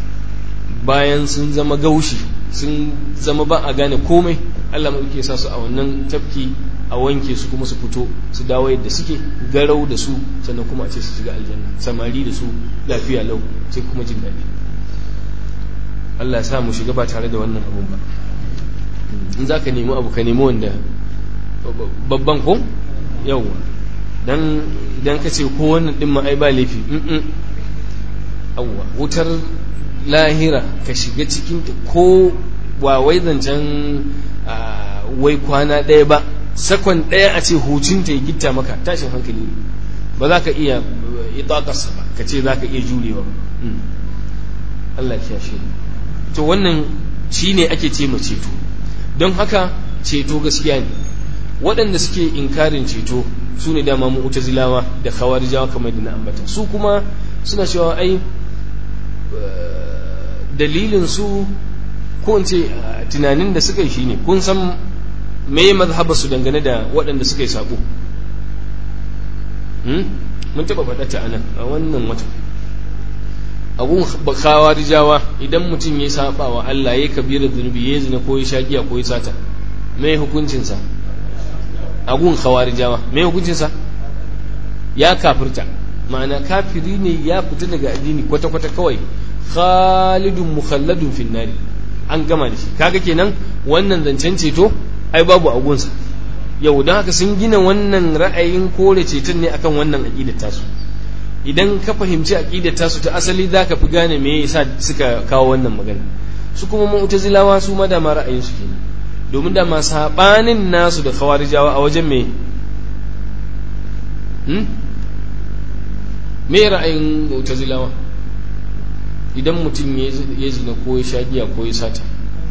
bayan sun zama gaushi sun zama ba a gane komai Allah mai sa su a wannan tafki a wanke su kuma su fito su dawo yadda suke garau da su sannan kuma a ce su shiga aljanna samari da su lafiya lau sai kuma jin daɗi Allah sa mu shiga ba tare da wannan abun ba in za ka nemi abu ka nemi wanda babban ko yawwa dan idan ka ce ko wannan din ma ai ba laifi awwa wutar lahira ka shiga cikin ko ba wai zancen wai kwana ɗaya ba sakon ɗaya a ce hucinta ya gitta maka tashin hankali ba za ka iya itakarsa ba ka ce za ka iya jurewa ba Allah ya shi to wannan shi ne ake ce ma ceto don haka ceto gaskiya ne waɗanda suke inkarin ceto su ne dama mu'tazilawa da khawarijawa kamar da na ambata su kuma suna cewa ai dalilin su ko in ce tunanin da suka yi shine kun san me mazhaba su dangane da waɗanda suka yi sabo mun taɓa faɗa ta anan a wannan wata abun khawarijawa idan mutum ya saba wa Allah ya kabira zunubi ya zina ko ya sha giya ko ya sata me hukuncinsa agun khawarijawa me hukuncinsa ya kafirta ma'ana kafiri ne ya fita daga addini kwata-kwata kawai khalidun mukhalladun finnari an gama da shi kaga kenan wannan zancen ceto ai babu agunsa yau don haka sun gina wannan ra'ayin kore ceton ne akan wannan aqidar tasu idan ka fahimci aqidar tasu ta asali zaka fi gane me yasa suka kawo wannan magana su kuma mu'tazilawa su ma da ma ra'ayin su kenan domin da masu saɓanin nasu da khawarijawa a wajen me me ra'ayin mu'tazilawa idan mutum ya zina ko ya sha giya ko ya sata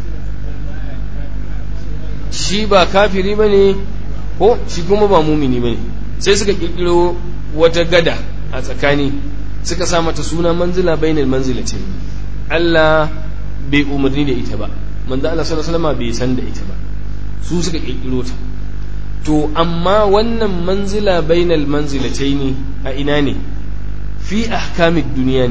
shi ba kafiri ba ne ko shi kuma ba mumini ba ne sai suka kirkiro wata gada a tsakani suka sa mata suna manzila bainal manzila ce Allah bai umarni da ita ba manzo Allah sallallahu alaihi wasallam bai san da ita ba su suka kirkiro ta to amma wannan manzila bainal manzilataini a ina ne fi ahkamid duniya ne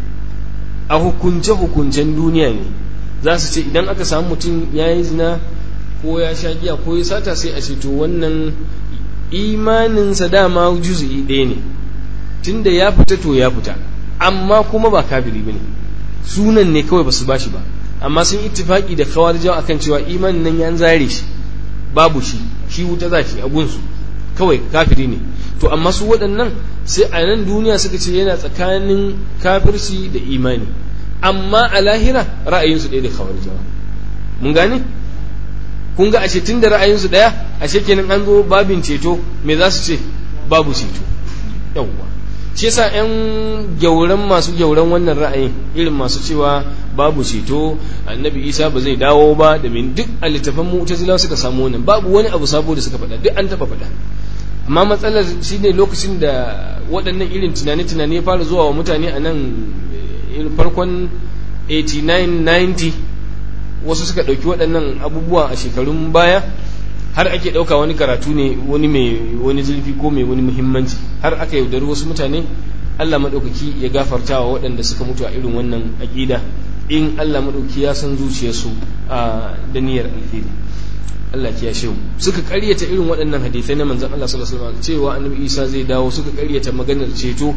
a hukunce hukuncen duniya ne za su ce idan aka samu mutum ya yi zina ko ya sha giya ko ya sata sai a ce to wannan imaninsa dama juzu'i ɗaya ne tunda ya fita to ya fita amma kuma ba kafiri bane sunan ne kawai basu bashi ba amma sun ittifaki da kawarijawa akan cewa imanin nan ya zare shi babu shi shi wuta za shi a gunsu kawai kafiri ne to amma su waɗannan sai a nan duniya suka ce yana tsakanin kafirci da imani amma a lahira ra'ayinsu ɗaya da kawarijawa mun gane kun ga ashe tun da ra'ayinsu ɗaya ashe kenan an zo babin ceto me za su ce babu ceto yawwa shi yasa yan gyauran masu gyauran wannan ra'ayin irin masu cewa babu ceto annabi isa ba zai dawo ba da min duk a littafan mu'tazila suka samu wannan babu wani abu sabo da suka faɗa duk an taɓa faɗa amma matsalar shine lokacin da waɗannan irin tunane-tunane ya fara zuwa wa mutane a nan farkon 89-90 wasu suka ɗauki waɗannan abubuwa a shekarun baya har ake ɗauka wani karatu ne wani mai wani zurfi ko mai wani muhimmanci har aka yaudari wasu mutane Allah maɗaukaki ya gafarta wa waɗanda suka mutu a irin wannan aƙida in Allah maɗauki ya san zuciyarsu a da niyyar alheri Allah ya shehu suka ƙaryata irin waɗannan hadisai na manzon Allah sallallahu alaihi wasallam cewa annabi Isa zai dawo suka ƙaryata maganar ceto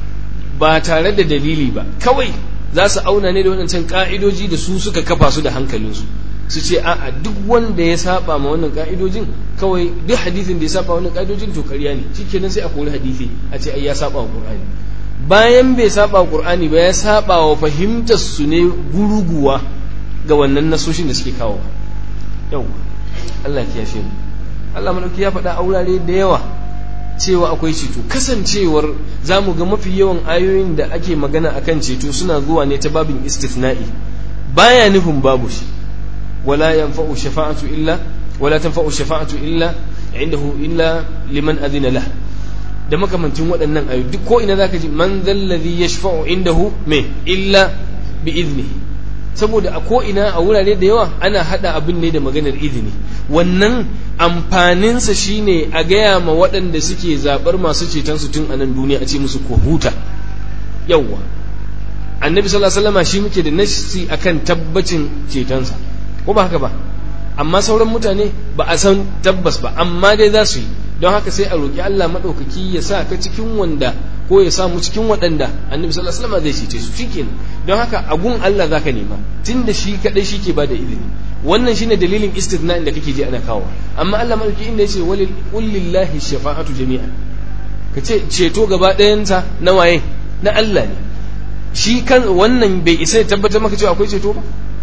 ba tare da dalili ba kawai za su auna ne da waɗancan ƙa'idoji da su suka kafa su da hankalinsu su ce a'a duk wanda ya saba ma wannan ka'idojin kawai duk hadisin da ya saba wannan ka'idojin to ƙarya ne shikenan sai a kori hadisi a ce ai ya saba wa qur'ani bayan bai saba wa qur'ani ba ya saba wa fahimtar su ne guruguwa ga wannan nasoshin da suke kawo yau Allah ya kiyashe mu Allah madauki ya faɗa aurare da yawa cewa akwai ceto kasancewar za mu ga mafi yawan ayoyin da ake magana akan ceto suna zuwa ne ta babin istithna'i baya nufin babu shi ولا ينفع الشفاعة إلا ولا تنفع الشفاعة إلا عنده إلا لمن أذن له da makamantin waɗannan ayu duk ko ina zaka ji man zallazi yashfa'u indahu me illa bi iznihi saboda a ko ina a wurare da yawa ana hada abin ne da maganar izini wannan amfaninsa shine a gaya ma waɗanda suke zaɓar masu ceton su tun a nan duniya a ce musu ko huta yawwa annabi sallallahu alaihi wasallam shi muke da nasi akan tabbacin cetonsa ko ba haka ba amma sauran mutane ba a san tabbas ba amma dai za su yi don haka sai a roƙi Allah maɗaukaki ya sa ka cikin wanda ko ya samu cikin waɗanda annabi sallallahu alaihi wasallam zai cece su shikenan don haka a gun Allah zaka nema tunda shi kadai shike bada izini wannan shine dalilin istithna'in da kake ji ana kawo amma Allah maɗaukaki inda yace walil lillahi shafa'atu jami'an kace ceto gaba ɗayansa na waye na Allah ne shi kan wannan bai isa ya tabbatar maka cewa akwai ceto ba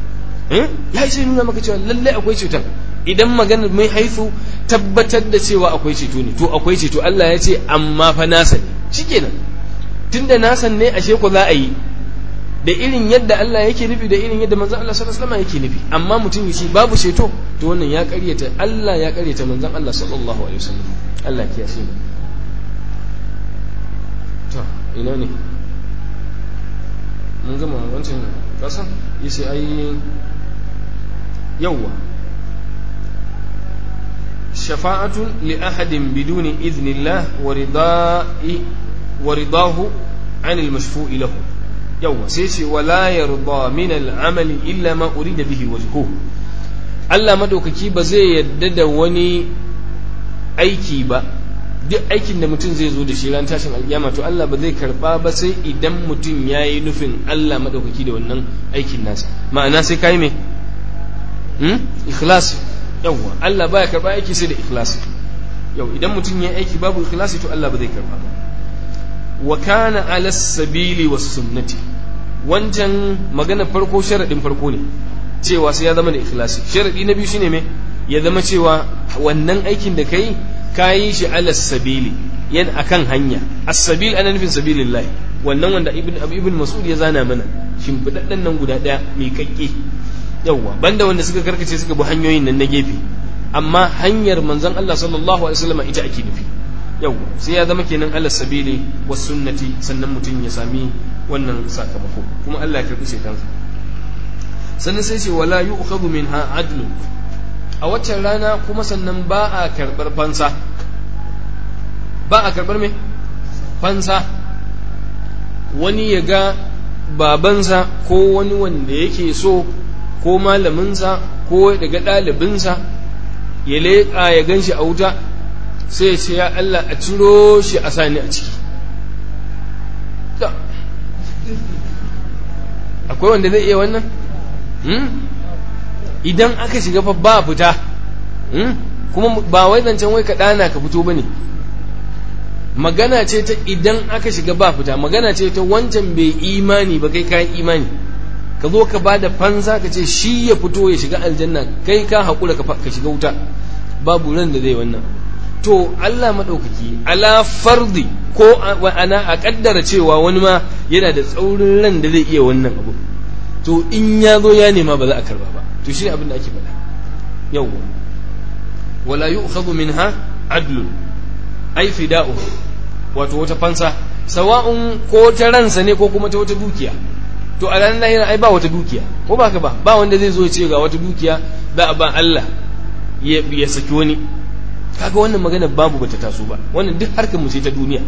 ya isa nuna maka cewa lallai akwai ceton idan maganar mai haifu tabbatar da cewa akwai ceto ne to akwai ceto Allah ya ce amma fa nasa ne shikenan tunda nasan ne ashe ku za a yi da irin yadda Allah yake nufi da irin yadda manzon Allah sallallahu alaihi wasallam yake nufi amma mutum yace babu ceto to wannan ya ƙaryata Allah ya ƙaryata manzon Allah sallallahu alaihi wasallam Allah ya kiyashe ina ne mun gama wancan kasan yace ai yawwa shafa'atun li ahadin biduni idhnillah wa rida'i wa ridahu 'an al-mashfu'i lahu yawwa sai ce wala yarda min al-amali illa ma urida bihi wajhuhu Allah madaukaki ba zai yadda da wani aiki ba duk aikin da mutum zai zo da shi ran tashin alkiyama to Allah ba zai karba ba sai idan mutum ya yi nufin Allah madaukaki da wannan aikin nasa ma'ana sai kai me hmm? ikhlasi yawwa Allah baya karba aiki sai da ikhlasi yau idan mutum ya aiki babu ikhlasi to Allah ba zai karba ba wa kana ala sabili was sunnati wancan magana farko sharadin farko ne cewa sai ya zama da ikhlasi sharadi na biyu shine me ya zama cewa wannan aikin da kai kayi shi ala sabili yan akan hanya as-sabil ana nufin sabilillahi wannan wanda ibn ibn mas'ud ya zana mana shimfidaddan nan guda daya mai kakke yawa banda wanda suka karkace suka bi hanyoyin nan na gefe amma hanyar manzon Allah sallallahu alaihi wasallam ita ake nufi yawa sai ya zama kenan ala sabili was sunnati sannan mutum ya sami wannan sakamako kuma Allah ya karbi sai kansa sannan sai ce wala yu'khadhu minha adlun a waccan rana kuma sannan ba a karɓar fansa ba a karɓar me fansa wani ya ga babansa ko wani wanda yake so ko malaminsa ko daga ɗalibinsa ya leƙa ya gan shi a wuta sai ya ce ya Allah a ciro shi a sani a ciki akwai wanda zai iya wannan? idan aka shiga fa ba fita kuma ba wai zancen wai ka ɗana ka fito ba ne magana ce ta idan aka shiga ba fita magana ce ta wancan bai imani ba kai kayan imani ka zo ka ba da fansa ka ce shi ya fito ya shiga aljanna kai ka haƙura ka shiga wuta babu ran da zai wannan to Allah maɗaukaki ala fardi ko ana a ƙaddara cewa wani ma yana da tsaurin ran da zai iya wannan abu to in ya zo ya nema ba za a karba ba to shi abin da ake faɗa yawwa wala yu'khadhu minha adlun ai fida'u wato wata fansa sawa'un ko ta ransa ne ko kuma ta wata dukiya to a ranar lahira ai ba wata dukiya ko ba ka ba ba wanda zai zo ya ce ga wata dukiya za a ba Allah ya saki wani kaga wannan magana babu bata taso ba wannan duk harkar mu ce ta duniya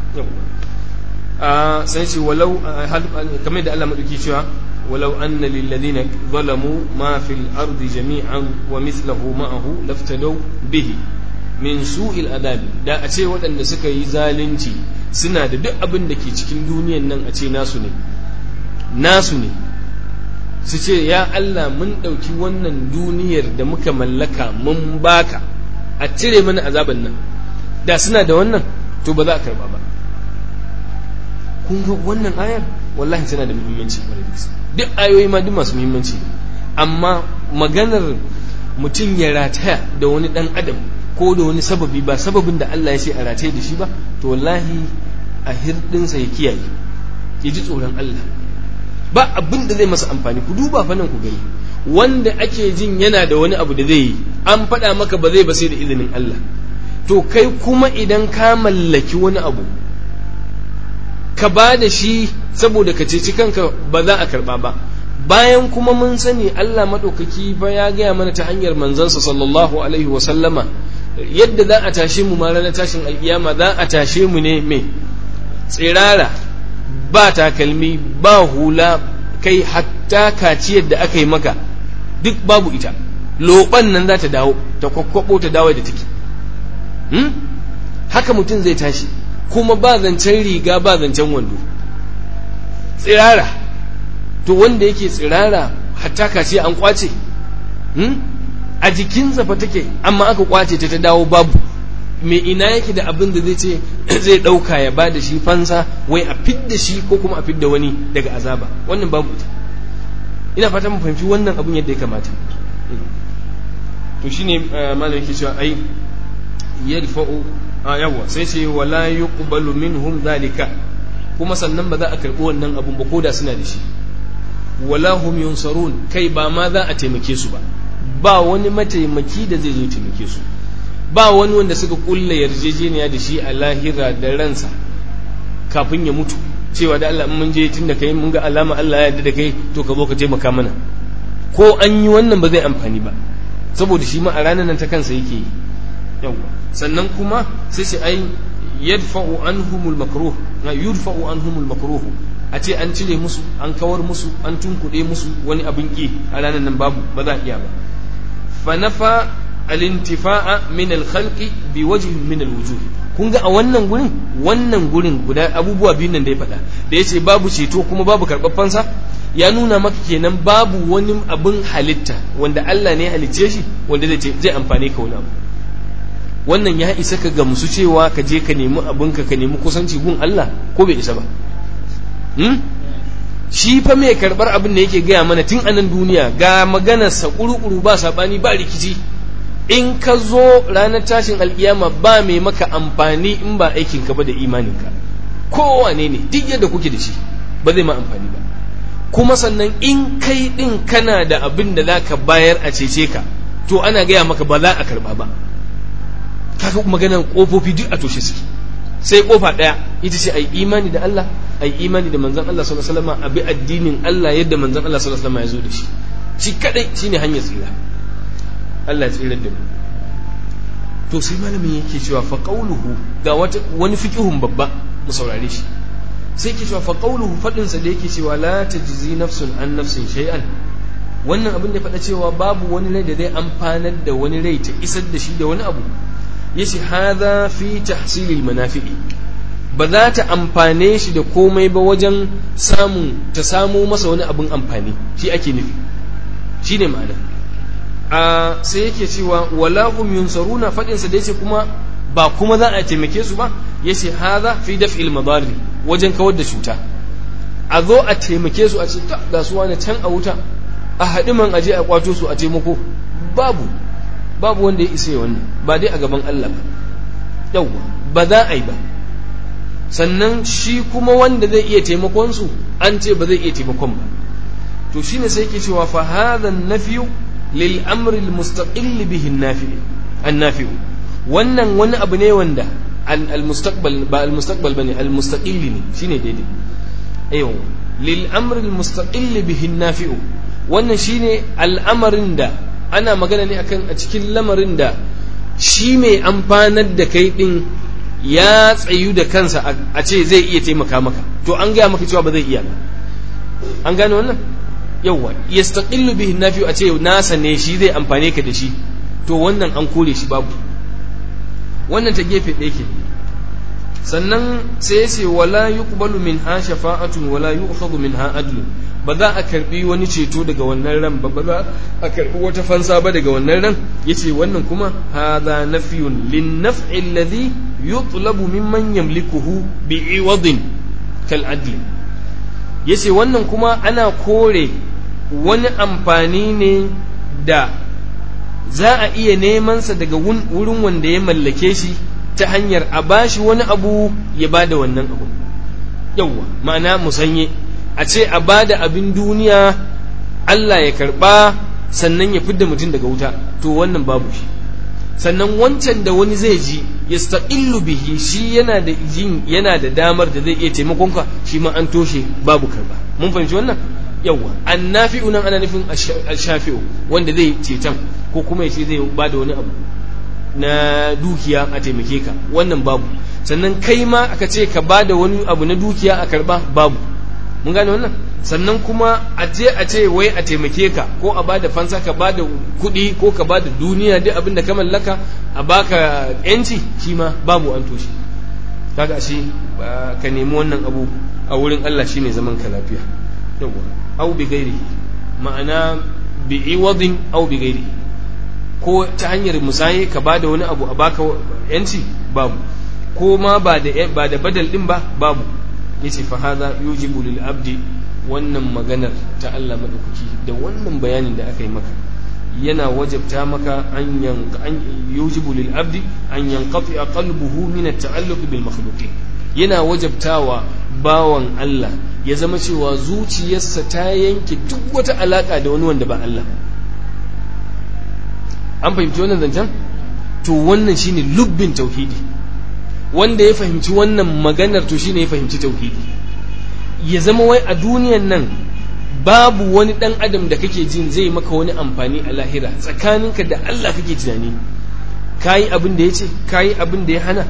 a sai ce walau kamar da Allah madauki cewa ولو أن للذين ظلموا ما في الأرض جميعا ومثله معه لافتدوا به min su'il adabi da a ce waɗanda suka yi zalunci suna da duk abin da ke cikin duniyan nan a ce nasu ne nasu ne su ce ya Allah mun ɗauki wannan duniyar da muka mallaka mun baka a cire mana azaban nan da suna da wannan to ba za a karba ba kun ga wannan ayar wallahi tana da muhimmanci duk ayoyi ma duk masu muhimmanci amma maganar mutum ya rataya da wani dan adam ko da wani sababi ba sababin da Allah ya ce a rataye da shi ba to wallahi a hirdinsa ya kiyaye ya ji tsoron Allah ba abin da zai masa amfani ku duba fa nan ku gani wanda ake jin yana da wani abu da zai yi an faɗa maka ba zai ba sai da izinin Allah to kai kuma idan ka mallaki wani abu ka ba da shi saboda ka ceci kanka ba za a karba ba bayan kuma mun sani Allah maɗaukaki ba ya gaya mana ta hanyar manzansa sallallahu alaihi wa sallama yadda za a tashe mu ma ranar tashin alkiyama za a tashe mu ne me tsirara ba takalmi ba hula kai hatta kaciyar da aka yi maka duk babu ita loban nan za ta dawo ta kwakwabo ta dawo da take hmm? haka mutum zai tashi kuma ba zancen riga ba zancen wando tsirara to wanda yake tsirara hatta kaciya an kwace hmm? a jikinsa fa take amma aka kwace ta ta dawo babu me ina yake da abin da zai ce zai ɗauka ya ba da shi fansa wai a fidda shi ko kuma a fidda wani daga azaba wannan babu ita ina fata mu fahimci wannan abin yadda ya kamata to shine malam yake cewa ai yadfa'u yawa sai ce wala yuqbalu minhum zalika kuma sannan ba za a karbi wannan abun ba koda suna da shi wala hum yunsarun kai ba ma za a taimake su ba ba wani mataimaki da zai zo taimake su ba wani wanda suka kulla yarjejeniya da shi a lahira da ransa kafin ya mutu cewa da Allah in mun je tun da kai mun ga alama Allah ya yarda da kai to ka zo ka taimaka mana ko an yi wannan ba zai amfani ba saboda shi ma a ranar nan ta kansa yake yi yawa sannan kuma sai sai ai yadfa'u anhumul makruh na yudfa'u anhumul makruh a ce an cire musu an kawar musu an tunkuɗe musu wani abin ki a ranar nan babu ba za a iya ba fa nafa al-intifa'a min al-khalqi bi wajhin min al-wujuh kun ga a wannan gurin wannan gurin guda abubuwa biyun nan da ya faɗa da ya ce babu ceto kuma babu karɓaffansa ya nuna maka kenan babu wani abin halitta wanda Allah ne ya halicce shi wanda zai zai amfane ka wani abu wannan ya isa ka gamsu cewa ka je ka nemi abinka ka nemi kusanci gun Allah ko bai isa ba shi fa mai karɓar abin da yake gaya mana tun anan duniya ga maganarsa ƙuru-ƙuru ba saɓani ba rikici in ka zo ranar tashin alkiyama ba mai maka amfani in ba aikinka ba da imaninka kowane ne duk yadda kuke da shi ba zai ma amfani ba kuma sannan in kai din kana da abin da za ka bayar a cece ka to ana gaya maka ba za a karba ba kaga maganar kofofi duk a toshe suke sai kofa ɗaya ita ce ai imani da Allah ai imani da manzon Allah sallallahu alaihi wasallam abi addinin Allah yadda manzon Allah sallallahu alaihi wasallam ya zo da shi shi kadai shine hanyar tsira Allah ya tsirar da mu to sai malamin yake cewa fa qawluhu ga wata wani fiqhun babba mu saurare shi sai yake cewa fa qawluhu fadin sa da yake cewa la tajzi nafsun an nafsin shay'an wannan abin da faɗa cewa babu wani rai da zai amfanar da wani rai ta isar da shi da wani abu yace hadha fi tahsilil manafi'i ba za ta amfane shi da komai ba wajen samun ta samo masa wani abin amfani shi ake nufi shine ma'ana a sai yake cewa wala hum yunsaruna fadin sa da yace kuma ba kuma za a taimake su ba yace hadha fi daf'il madari wajen kawar da cuta a zo a taimake su a ce ta ga su wani can a wuta a haɗi man aje a kwato su a taimako babu babu wanda ya isa wannan ba dai a gaban Allah ba yawwa ba za a yi ba sannan shi kuma wanda zai iya taimakon su an ce ba zai iya taimakon ba to shine sai yake cewa fa hadha an-nafyu lil amri al-mustaqil bihi an-nafi an-nafi wannan wani abu ne wanda al-mustaqbal ba al-mustaqbal bane al-mustaqil ne shine daidai ayo lil amri al-mustaqil bihi an-nafi wannan shine al'amarin da ana magana ne akan a cikin lamarin da shi mai amfanar da kai din ya tsayu da kansa a ce zai iya taimaka maka to an gaya maka cewa ba zai iya ba an gane wannan yawwa yastaqillu bihi nafi a ce nasa ne shi zai amfane ka da shi to wannan an kore shi babu wannan ta gefe ɗaya ke sannan sai ya ce wala yuqbalu minha shafa'atun wala yu'khadhu minha adlun ba za a karbi wani ceto daga wannan ran ba ba za a karbi wata fansa ba daga wannan ran yace wannan kuma hadha nafyun lin naf'i alladhi yutlabu mimman yamlikuhu bi'iwadin kal adl yace wannan kuma ana kore wani amfani ne da za a iya neman sa daga wurin wanda ya mallake shi ta hanyar a bashi wani abu ya bada wannan abu yawwa ma'ana musanye a ce a ba da abin duniya Allah ya karba sannan ya fidda mutum daga wuta to wannan babu shi sannan wancan da wani zai ji ya bihi shi yana da jin yana da damar da zai iya taimakon ka shi ma an toshe babu karba mun fahimci wannan yawa annafi'u nan ana nufin ashafi'u wanda zai ceton ko kuma ya ce zai ba da wani abu na dukiya a taimake ka wannan babu sannan kai ma aka ce ka ba da wani abu na dukiya a karba babu mun gane wannan sannan kuma a je a ce wai a taimake ka ko a bada fansa ka bada kuɗi ko ka bada duniya duk abin da ka mallaka a baka yanci shi ma babu an toshe kaga ashe ka nemi wannan abu a wurin Allah shine zaman ka lafiya yawa au bi gairi ma'ana bi iwadin au bi gairi ko ta hanyar musaye ka bada wani abu a baka yanci babu ko ma ba da ba da badal din ba babu yace fa hadha yujibu lil abdi wannan maganar ta Allah madaukaki da wannan bayanin da aka yi maka yana wajabta maka an yanka an yujibu lil abdi an yanqati qalbuhu min at-ta'alluq bil makhluqin yana wajabtawa bawan Allah ya zama cewa zuciyarsa ta yanke duk wata alaka da wani wanda ba Allah an fahimci wannan zancen to wannan shine lubbin tauhidi wanda ya fahimci wannan maganar to shine ya fahimci tauhidi ya zama wai a duniyan nan babu wani dan adam da kake jin zai maka wani amfani a lahira tsakaninka da Allah kake tunani kayi abin da ya ce kayi abin da ya hana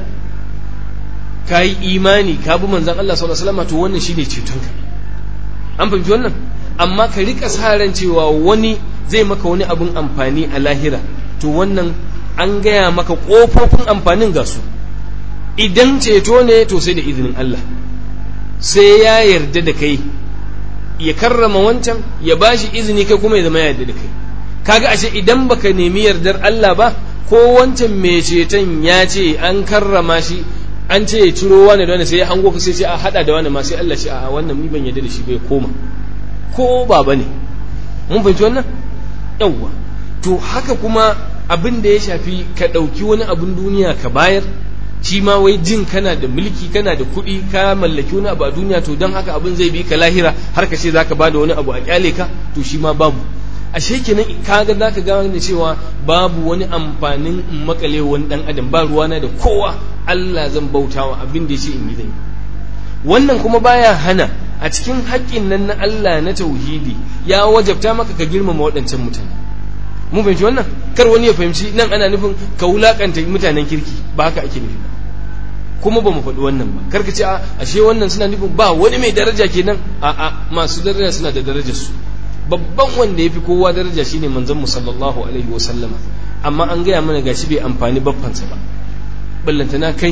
kayi imani ka bi manzon Allah sallallahu alaihi wasallam to wannan shine cetonka an fahimci wannan amma ka rika sa ran cewa wani zai maka wani abin amfani a lahira to wannan an gaya maka kofofin amfanin ga su idan ceto ne to sai da izinin Allah sai ya yarda da kai ya karrama wancan ya bashi izini kai kuma ya zama ya yarda da kai kaga ashe idan baka nemi yardar Allah ba ko wancan mai ceton ya ce an karrama shi an ce ya ciro wani da wani sai ya hango ka sai ce a hada da wani ma sai Allah ce a wannan ni ban yarda da shi bai koma ko baba ne mun fahimci wannan yawwa to haka kuma abin da ya shafi ka ɗauki wani abin duniya ka bayar shi ma wai jin kana da mulki kana da kuɗi ka mallaki wani abu a duniya to don haka abin zai bi ka lahira har ka ce zaka bada wani abu a kyale ka to shi ma babu ashe kenan kaga zaka ga da cewa babu wani amfanin in makale wani dan adam ba ruwana da kowa Allah zan bautawa abin da yace in yi zai wannan kuma baya hana a cikin haƙƙin nan na Allah na tauhidi ya wajabta maka ka girmama waɗancan mutane mun fahimci wannan kar wani ya fahimci nan ana nufin ka wulakanta mutanen kirki ba haka ake nufi ba kuma ba mu faɗi wannan ba kar ka ce a ashe wannan suna nufin ba wani mai daraja kenan a a masu daraja suna da darajar su babban wanda ya fi kowa daraja shine manzon mu sallallahu alaihi wa sallama amma an gaya mana gashi bai amfani baffansa ba ballantana kai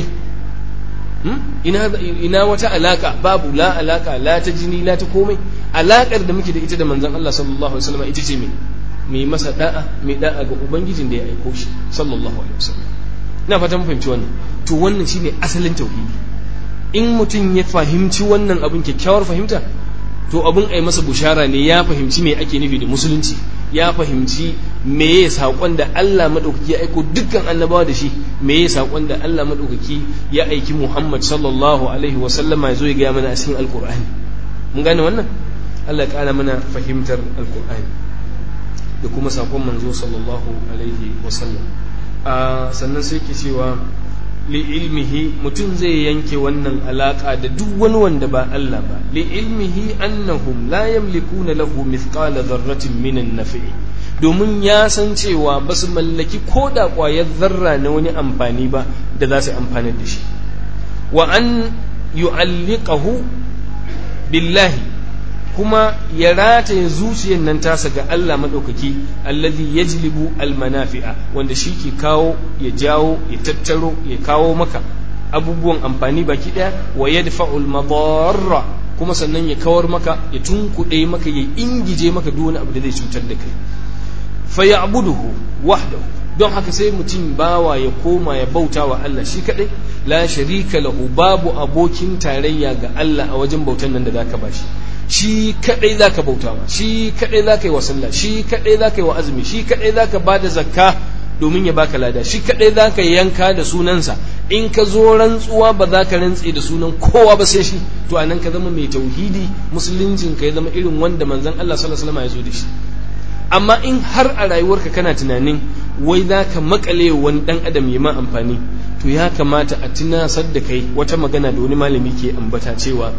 ina ina wata alaka babu la alaka la ta jini la ta komai alakar da muke da ita da manzon Allah sallallahu alaihi wasallam ita ce me mai masa da'a mai da'a ga ubangijin da ya aiko shi sallallahu alaihi wasallam ina fatan fahimci wannan to wannan shine asalin tauhidi in mutum ya fahimci wannan abin kyakkyawar fahimta to abin ai masa bushara ne ya fahimci me ake nufi da musulunci ya fahimci me ya saƙon da Allah maɗaukaki ya aiko dukkan annabawa da shi me ya saƙon da Allah maɗaukaki ya aiki Muhammad sallallahu alaihi wa sallama ya zo ya gaya mana a cikin alƙur'ani mun gane wannan Allah ya ƙara mana fahimtar alƙur'ani da kuma saƙon manzo sallallahu alaihi wa sallam sannan sai ke cewa li ilmihi mutum zai yanke wannan alaka da duk wani wanda ba Allah ba li ilmihi annahum la yamlikuna lahu mithqala dharratin minan nafi'i domin ya san cewa ba su mallaki ko da ƙwayar zarra na wani amfani ba da za su amfani da shi wa an yu'alliqahu billahi kuma ya rataye zuciyar nan tasa ga Allah maɗaukaki allazi yajlibu almanafi'a wanda shi ke kawo ya jawo ya tattaro ya kawo maka abubuwan amfani baki ɗaya wa yadfa'ul madarra kuma sannan ya kawar maka ya tunkuɗe maka ya ingije maka duk wani abu da zai cutar da kai fa ya'buduhu wahdahu don haka sai mutum bawa ya koma ya bauta wa Allah shi kadai la sharika lahu babu abokin tarayya ga Allah a wajen bautan nan da zaka bashi shi kadai zaka bauta wa shi kadai zaka yi wa sallah shi kadai zaka yi wa azumi shi kadai zaka bada zakka domin ya baka lada shi kadai zaka yanka da sunansa in ka zo rantsuwa ba za ka rantse da sunan kowa ba sai shi to anan ka zama mai tauhidi musuluncin ka ya zama irin wanda manzon Allah sallallahu alaihi wasallam ya zo da shi amma in har a rayuwarka kana tunanin wai za ka makale wani dan adam ya ma amfani to ya kamata a tunasar da kai wata magana da wani malami ke ambata cewa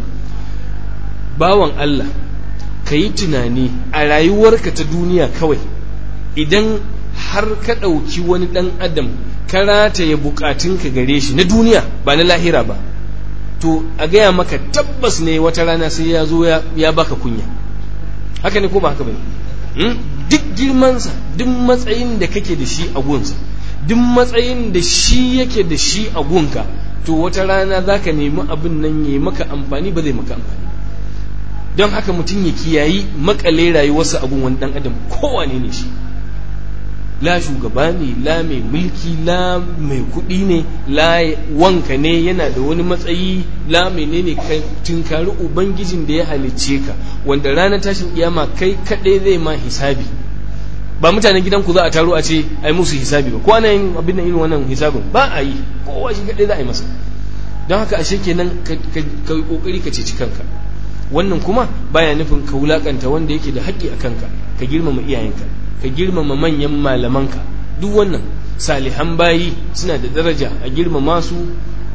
bawan Allah ka yi tunani a rayuwarka ta duniya kawai idan har ka ɗauki wani ɗan adam ka rataye bukatunka gare shi na duniya ba na lahira ba to a gaya maka tabbas ne wata rana sai ya zo ya baka kunya haka ne ko ba haka ba duk girmansa duk matsayin da kake da shi a gunsa duk matsayin da shi yake da shi a gunka to wata rana za ka nemi abin nan ya maka amfani ba zai maka amfani don haka mutum ya kiyayi makale rayuwarsa a gun wani dan adam kowane ne shi la shugaba ne la mai mulki la mai kuɗi ne la wanka ne yana da wani matsayi la menene kai tunkari ubangijin da ya halicce ka wanda ranar tashin kiyama kai kaɗai zai ma hisabi ba mutanen gidanku za a taro a ce ai musu hisabi ba ko ana yin abin nan irin wannan hisabin ba a yi kowa shi kaɗai za a yi masa don haka ashe kenan ka yi kokari ka ceci kanka wannan kuma baya nufin ka wulakanta wanda yake da haƙƙi a kanka ka girmama iyayenka ka girmama manyan malamanka duk wannan salihan bayi suna da daraja a girmama su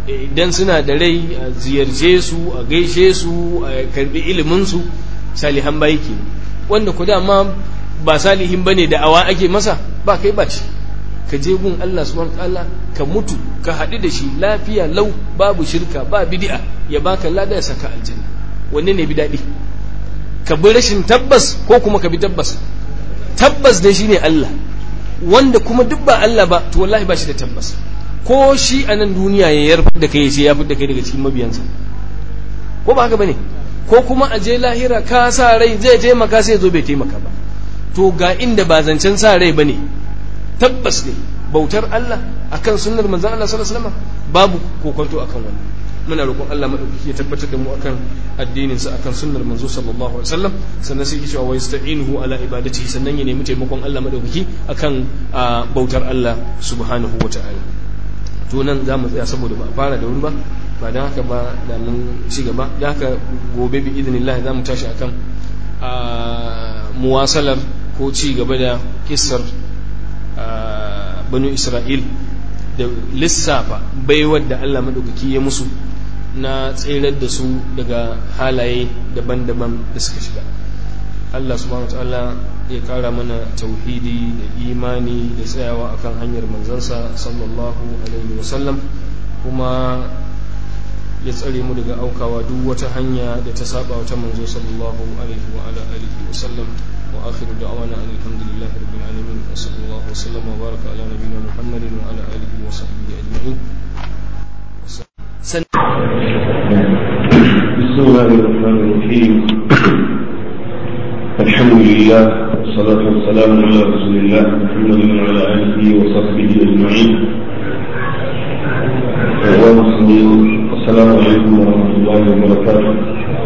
idan suna da rai a ziyarce su a gaishe su a karbi iliminsu salihan bayi ke wanda ku dama ba salihin ba ne da'awa ake masa ba kai ba ce ka je gun Allah subhanahu ta'ala ka mutu ka haɗu da shi lafiya lau babu shirka ba bid'a ya baka lada ya saka aljanna wanne ne bi daɗi ka bi rashin tabbas ko kuma ka bi tabbas tabbas dai shine Allah wanda kuma duk ba Allah ba to wallahi ba shi da tabbas ko shi a nan duniya ya yarfa da kai sai ya fi da kai daga cikin mabiyansa ko ba haka bane ko kuma a je lahira ka sa rai zai taimaka sai zo bai taimaka ba to ga inda ba zancen sa rai bane tabbas ne bautar Allah akan sunnar manzon Allah sallallahu alaihi wasallam babu kokonto akan wannan muna roƙon Allah madaukaki ya tabbatar da mu akan addinin sa akan sunnar manzo sallallahu alaihi wasallam sannan sai cewa wa yasta'inuhu ala ibadatihi sannan ya nemi taimakon Allah madaukaki akan bautar Allah subhanahu wata'ala to nan za mu tsaya saboda ba a fara da wuri ba ba don haka ba da mun ci gaba da haka gobe bi idinillah za mu tashi akan muwasalar ko ci gaba da kissar banu isra'il da lissafa baiwar da allah maɗaukaki ya musu na tserar da su daga halaye daban-daban da suka shiga allah subhanahu ta'ala ya kara mana tauhidi da imani da tsayawa akan hanyar manzansa sallallahu alaihi wasallam kuma ya tsare mu daga aukawa duk wata hanya da ta saba wata manzo sallallahu alaihi wa ala alihi wasallam wa akhiru da'wana alhamdulillahi rabbil alamin wa sallallahu wa sallama wa baraka ala nabiyyina muhammadin wa ala alihi wa sahbihi ajma'in بسم الله الرحمن الرحيم الحمد لله والصلاة والسلام على رسول الله محمد وعلى آله وصحبه أجمعين ومسلمين السلام عليكم ورحمة الله وبركاته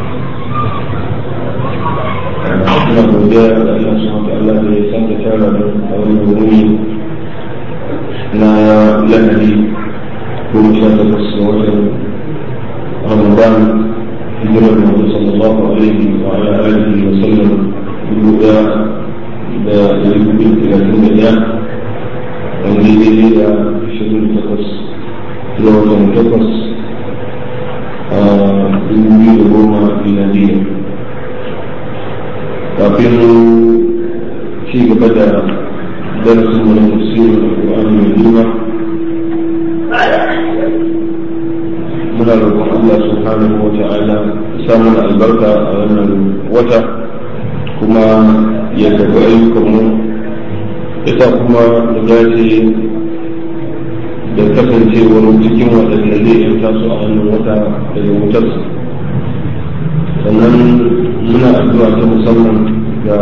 ina godiya da Allah subhanahu wa ta'ala da ya sake tara da a wannan wuri na lahadi goma sha takwas ga watan Ramadan hijirar Muhammad sallallahu alaihi wa ala alihi wa sallam dubu ɗaya da ɗari hudu talatin da ɗaya wanda ya daidai da ashirin da takwas zuwa watan takwas a dubu biyu da goma miladiyya kafin ci gaba da darasin wani tafsirin alƙur'ani mai girma muna roƙon Allah subhanahu wa ta'ala samun albarka a wannan wata kuma ya karɓi ayyukanmu ita kuma da dace da kasancewar cikin waɗanda zai yanta su a wannan wata daga wutarsa sannan muna addu'a ta musamman ga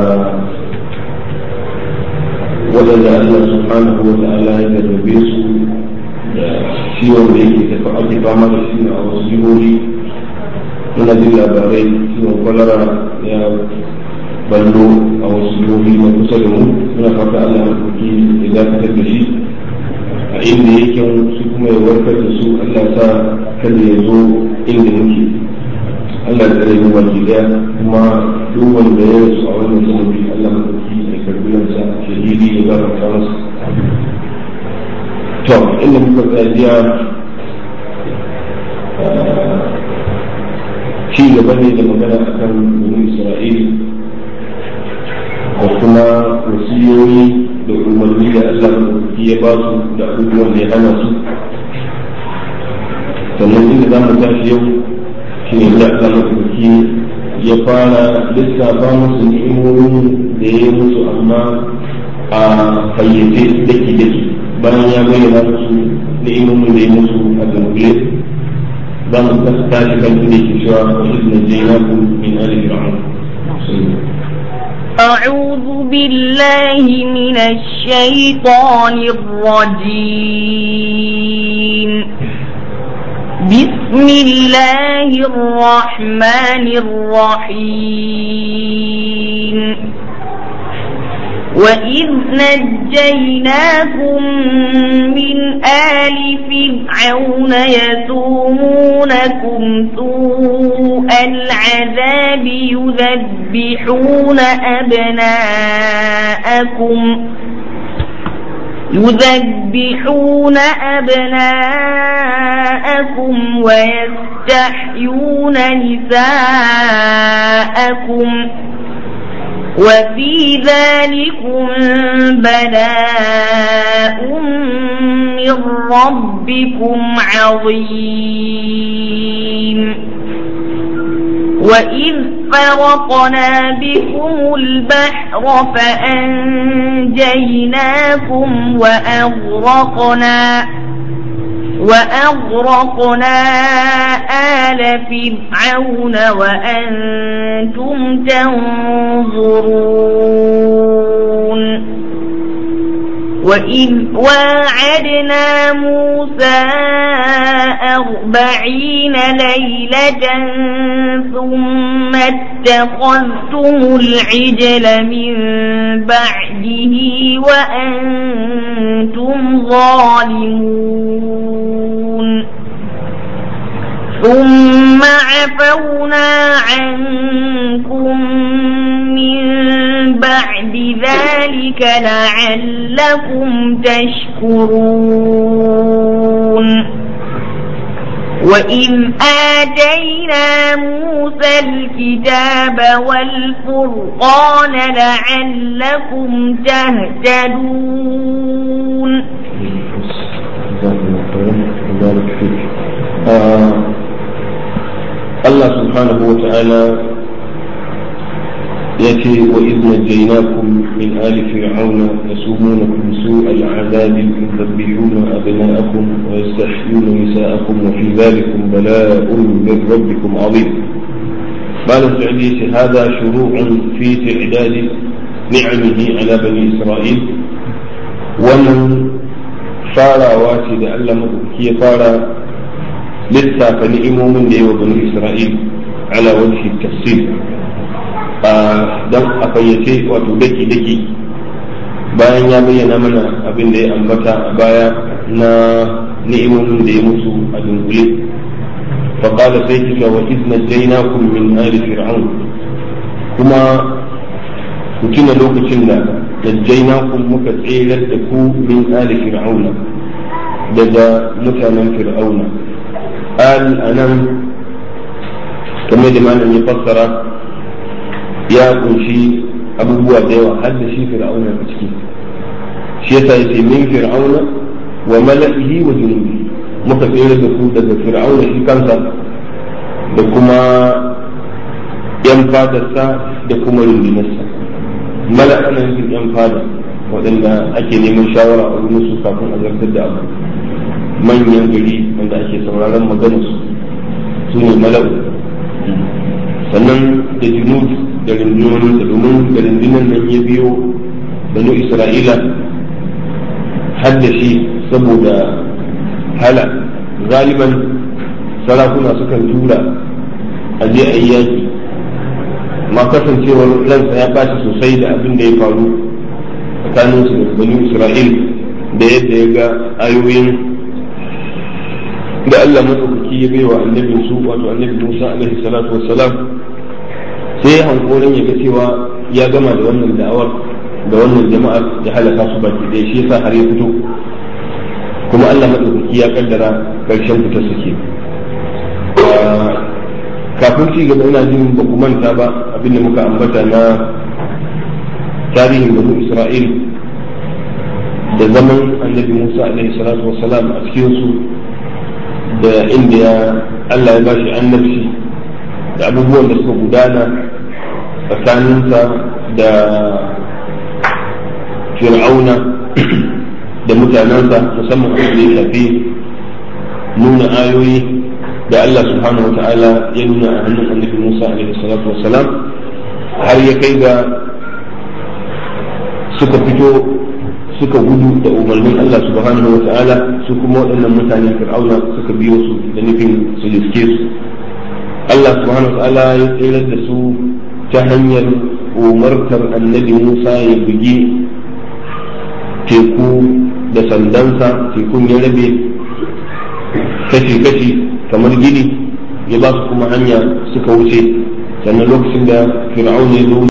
waɗanda Allah subhanahu wa ta'ala ya garbe su da ciwon da yake tafi ake fama da shi a wasu jihohi muna jin labarai ciwon kwalara ya ballo a wasu jihohi na kusa da mu muna fata Allah ya kuki ya dakatar da shi a inda yake su kuma ya warkar da su Allah sa kada ya zo inda muke Allah ya tsare mu baki daya kuma duk wanda ya rasu a wannan sanadi Allah ya kuki ya karbi lansa shahidi ya gafarta masa to inda muka tsajiya ci gaba ne da magana akan bani isra'il da kuma wasiyoyi da umarni da Allah ya ba su da abubuwan da ya hana su sannan inda za mu tashi yau shi ne da Allah ya fara lissafa musu ni'imomin da ya yi musu amma a fayyace daki-daki bayan ya bayyana musu ni'imomin da ya musu a dunkule za mu tashi kan inda ke cewa wa idna jainakum min ali fir'aun أعوذ بالله من الشيطان الرجيم بسم الله الرحمن الرحيم وإذ نجيناكم من آل فرعون يسومونكم سوء العذاب يذبحون أبناءكم يذبحون أبناءكم ويستحيون نساءكم وفي ذلكم بلاء من ربكم عظيم وإذ فرقنا بكم البحر فأنجيناكم وأغرقنا وأغرقنا آل فرعون وأنتم تنظرون وإذ واعدنا موسى أربعين ليلة ثم اتخذتم العجل من بعده وأنتم ظالمون ثم عفونا عنكم من بعد ذلك لعلكم تشكرون وإذ آتينا موسى الكتاب والفرقان لعلكم تهتدون الله سبحانه وتعالى يأتي وإذ نجيناكم من آل فرعون يسومونكم سوء العذاب يذبحون أبناءكم ويستحيون نساءكم وفي ذلكم بلاء من ربكم عظيم قال السعدي هذا شروع في تعداد نعمه على بني إسرائيل ومن فارا واتي لألا كي فارا لسا فنئموا من بني إسرائيل على وجه التفصيل don a fayyace wato daki-daki bayan ya bayyana mana abin da ya ambata a baya na ni'imomin da ya musu a dunkule faƙala sai kika wa izna jainakum min ali fir'aun kuma ku tuna lokacin da najjainakum muka tserar da ku min ali fir'auna daga mutanen fir'auna al anan kamar da malam ya fassara ya kunshi abubuwa da yawa har da shi fir'auna a ciki shi yasa yace min fir'auna wa mala'ihi wa junubi muka tsere da ku daga fir'auna shi kansa da kuma yan fadarsa da kuma rundunarsa mala'a na yin yan fada waɗanda ake neman shawara a wurin su kafin a zartar da abu manyan gari wanda ake sauraron maganarsu su ne mala'u sannan da junud da rundunoninsa domin da rundunar nan ya biyo banu isra'ila har da shi saboda hala galiban sarakuna sukan tura a je a yi yaki ma kasancewar ransa ya ɓaci sosai da abin da ya faru tsakaninsu da banu isra'il da yadda ya ga ayoyin da Allah maɗaukaki ya baiwa annabin su wato annabi Musa alaihi salatu wassalam sai hankorin ya ga cewa ya gama da wannan da'awar da wannan jama'ar ya halaka su baki ɗaya shi yasa har ya fito kuma Allah maɗaukaki ya kaddara ƙarshen fitar suke kafin ci gaba ina jin ba ku manta ba abinda muka ambata na tarihin banu Isra'il da zaman annabi Musa alaihi salatu wassalam a cikin su da inda ya Allah ya bashi annabci da abubuwan da suka gudana tsakaninsa da fir'auna da mutanensa musamman abin da ya shafi nuna ayoyi da Allah subhanahu wa ta'ala ya nuna a hannun annabi Musa alaihi salatu wassalam har ya kai ga suka fito suka gudu da umarnin Allah subhanahu wa ta'ala su kuma waɗannan mutane fir'auna suka biyo su da nufin su liske su Allah subhanahu wa ta'ala ya tsirar da su ta hanyar umartar annabi Musa ya bugi teku da sandansa tekun ya rabe kashi-kashi kamar gini ya ba su kuma hanya suka wuce sannan lokacin da fir'auna ya zo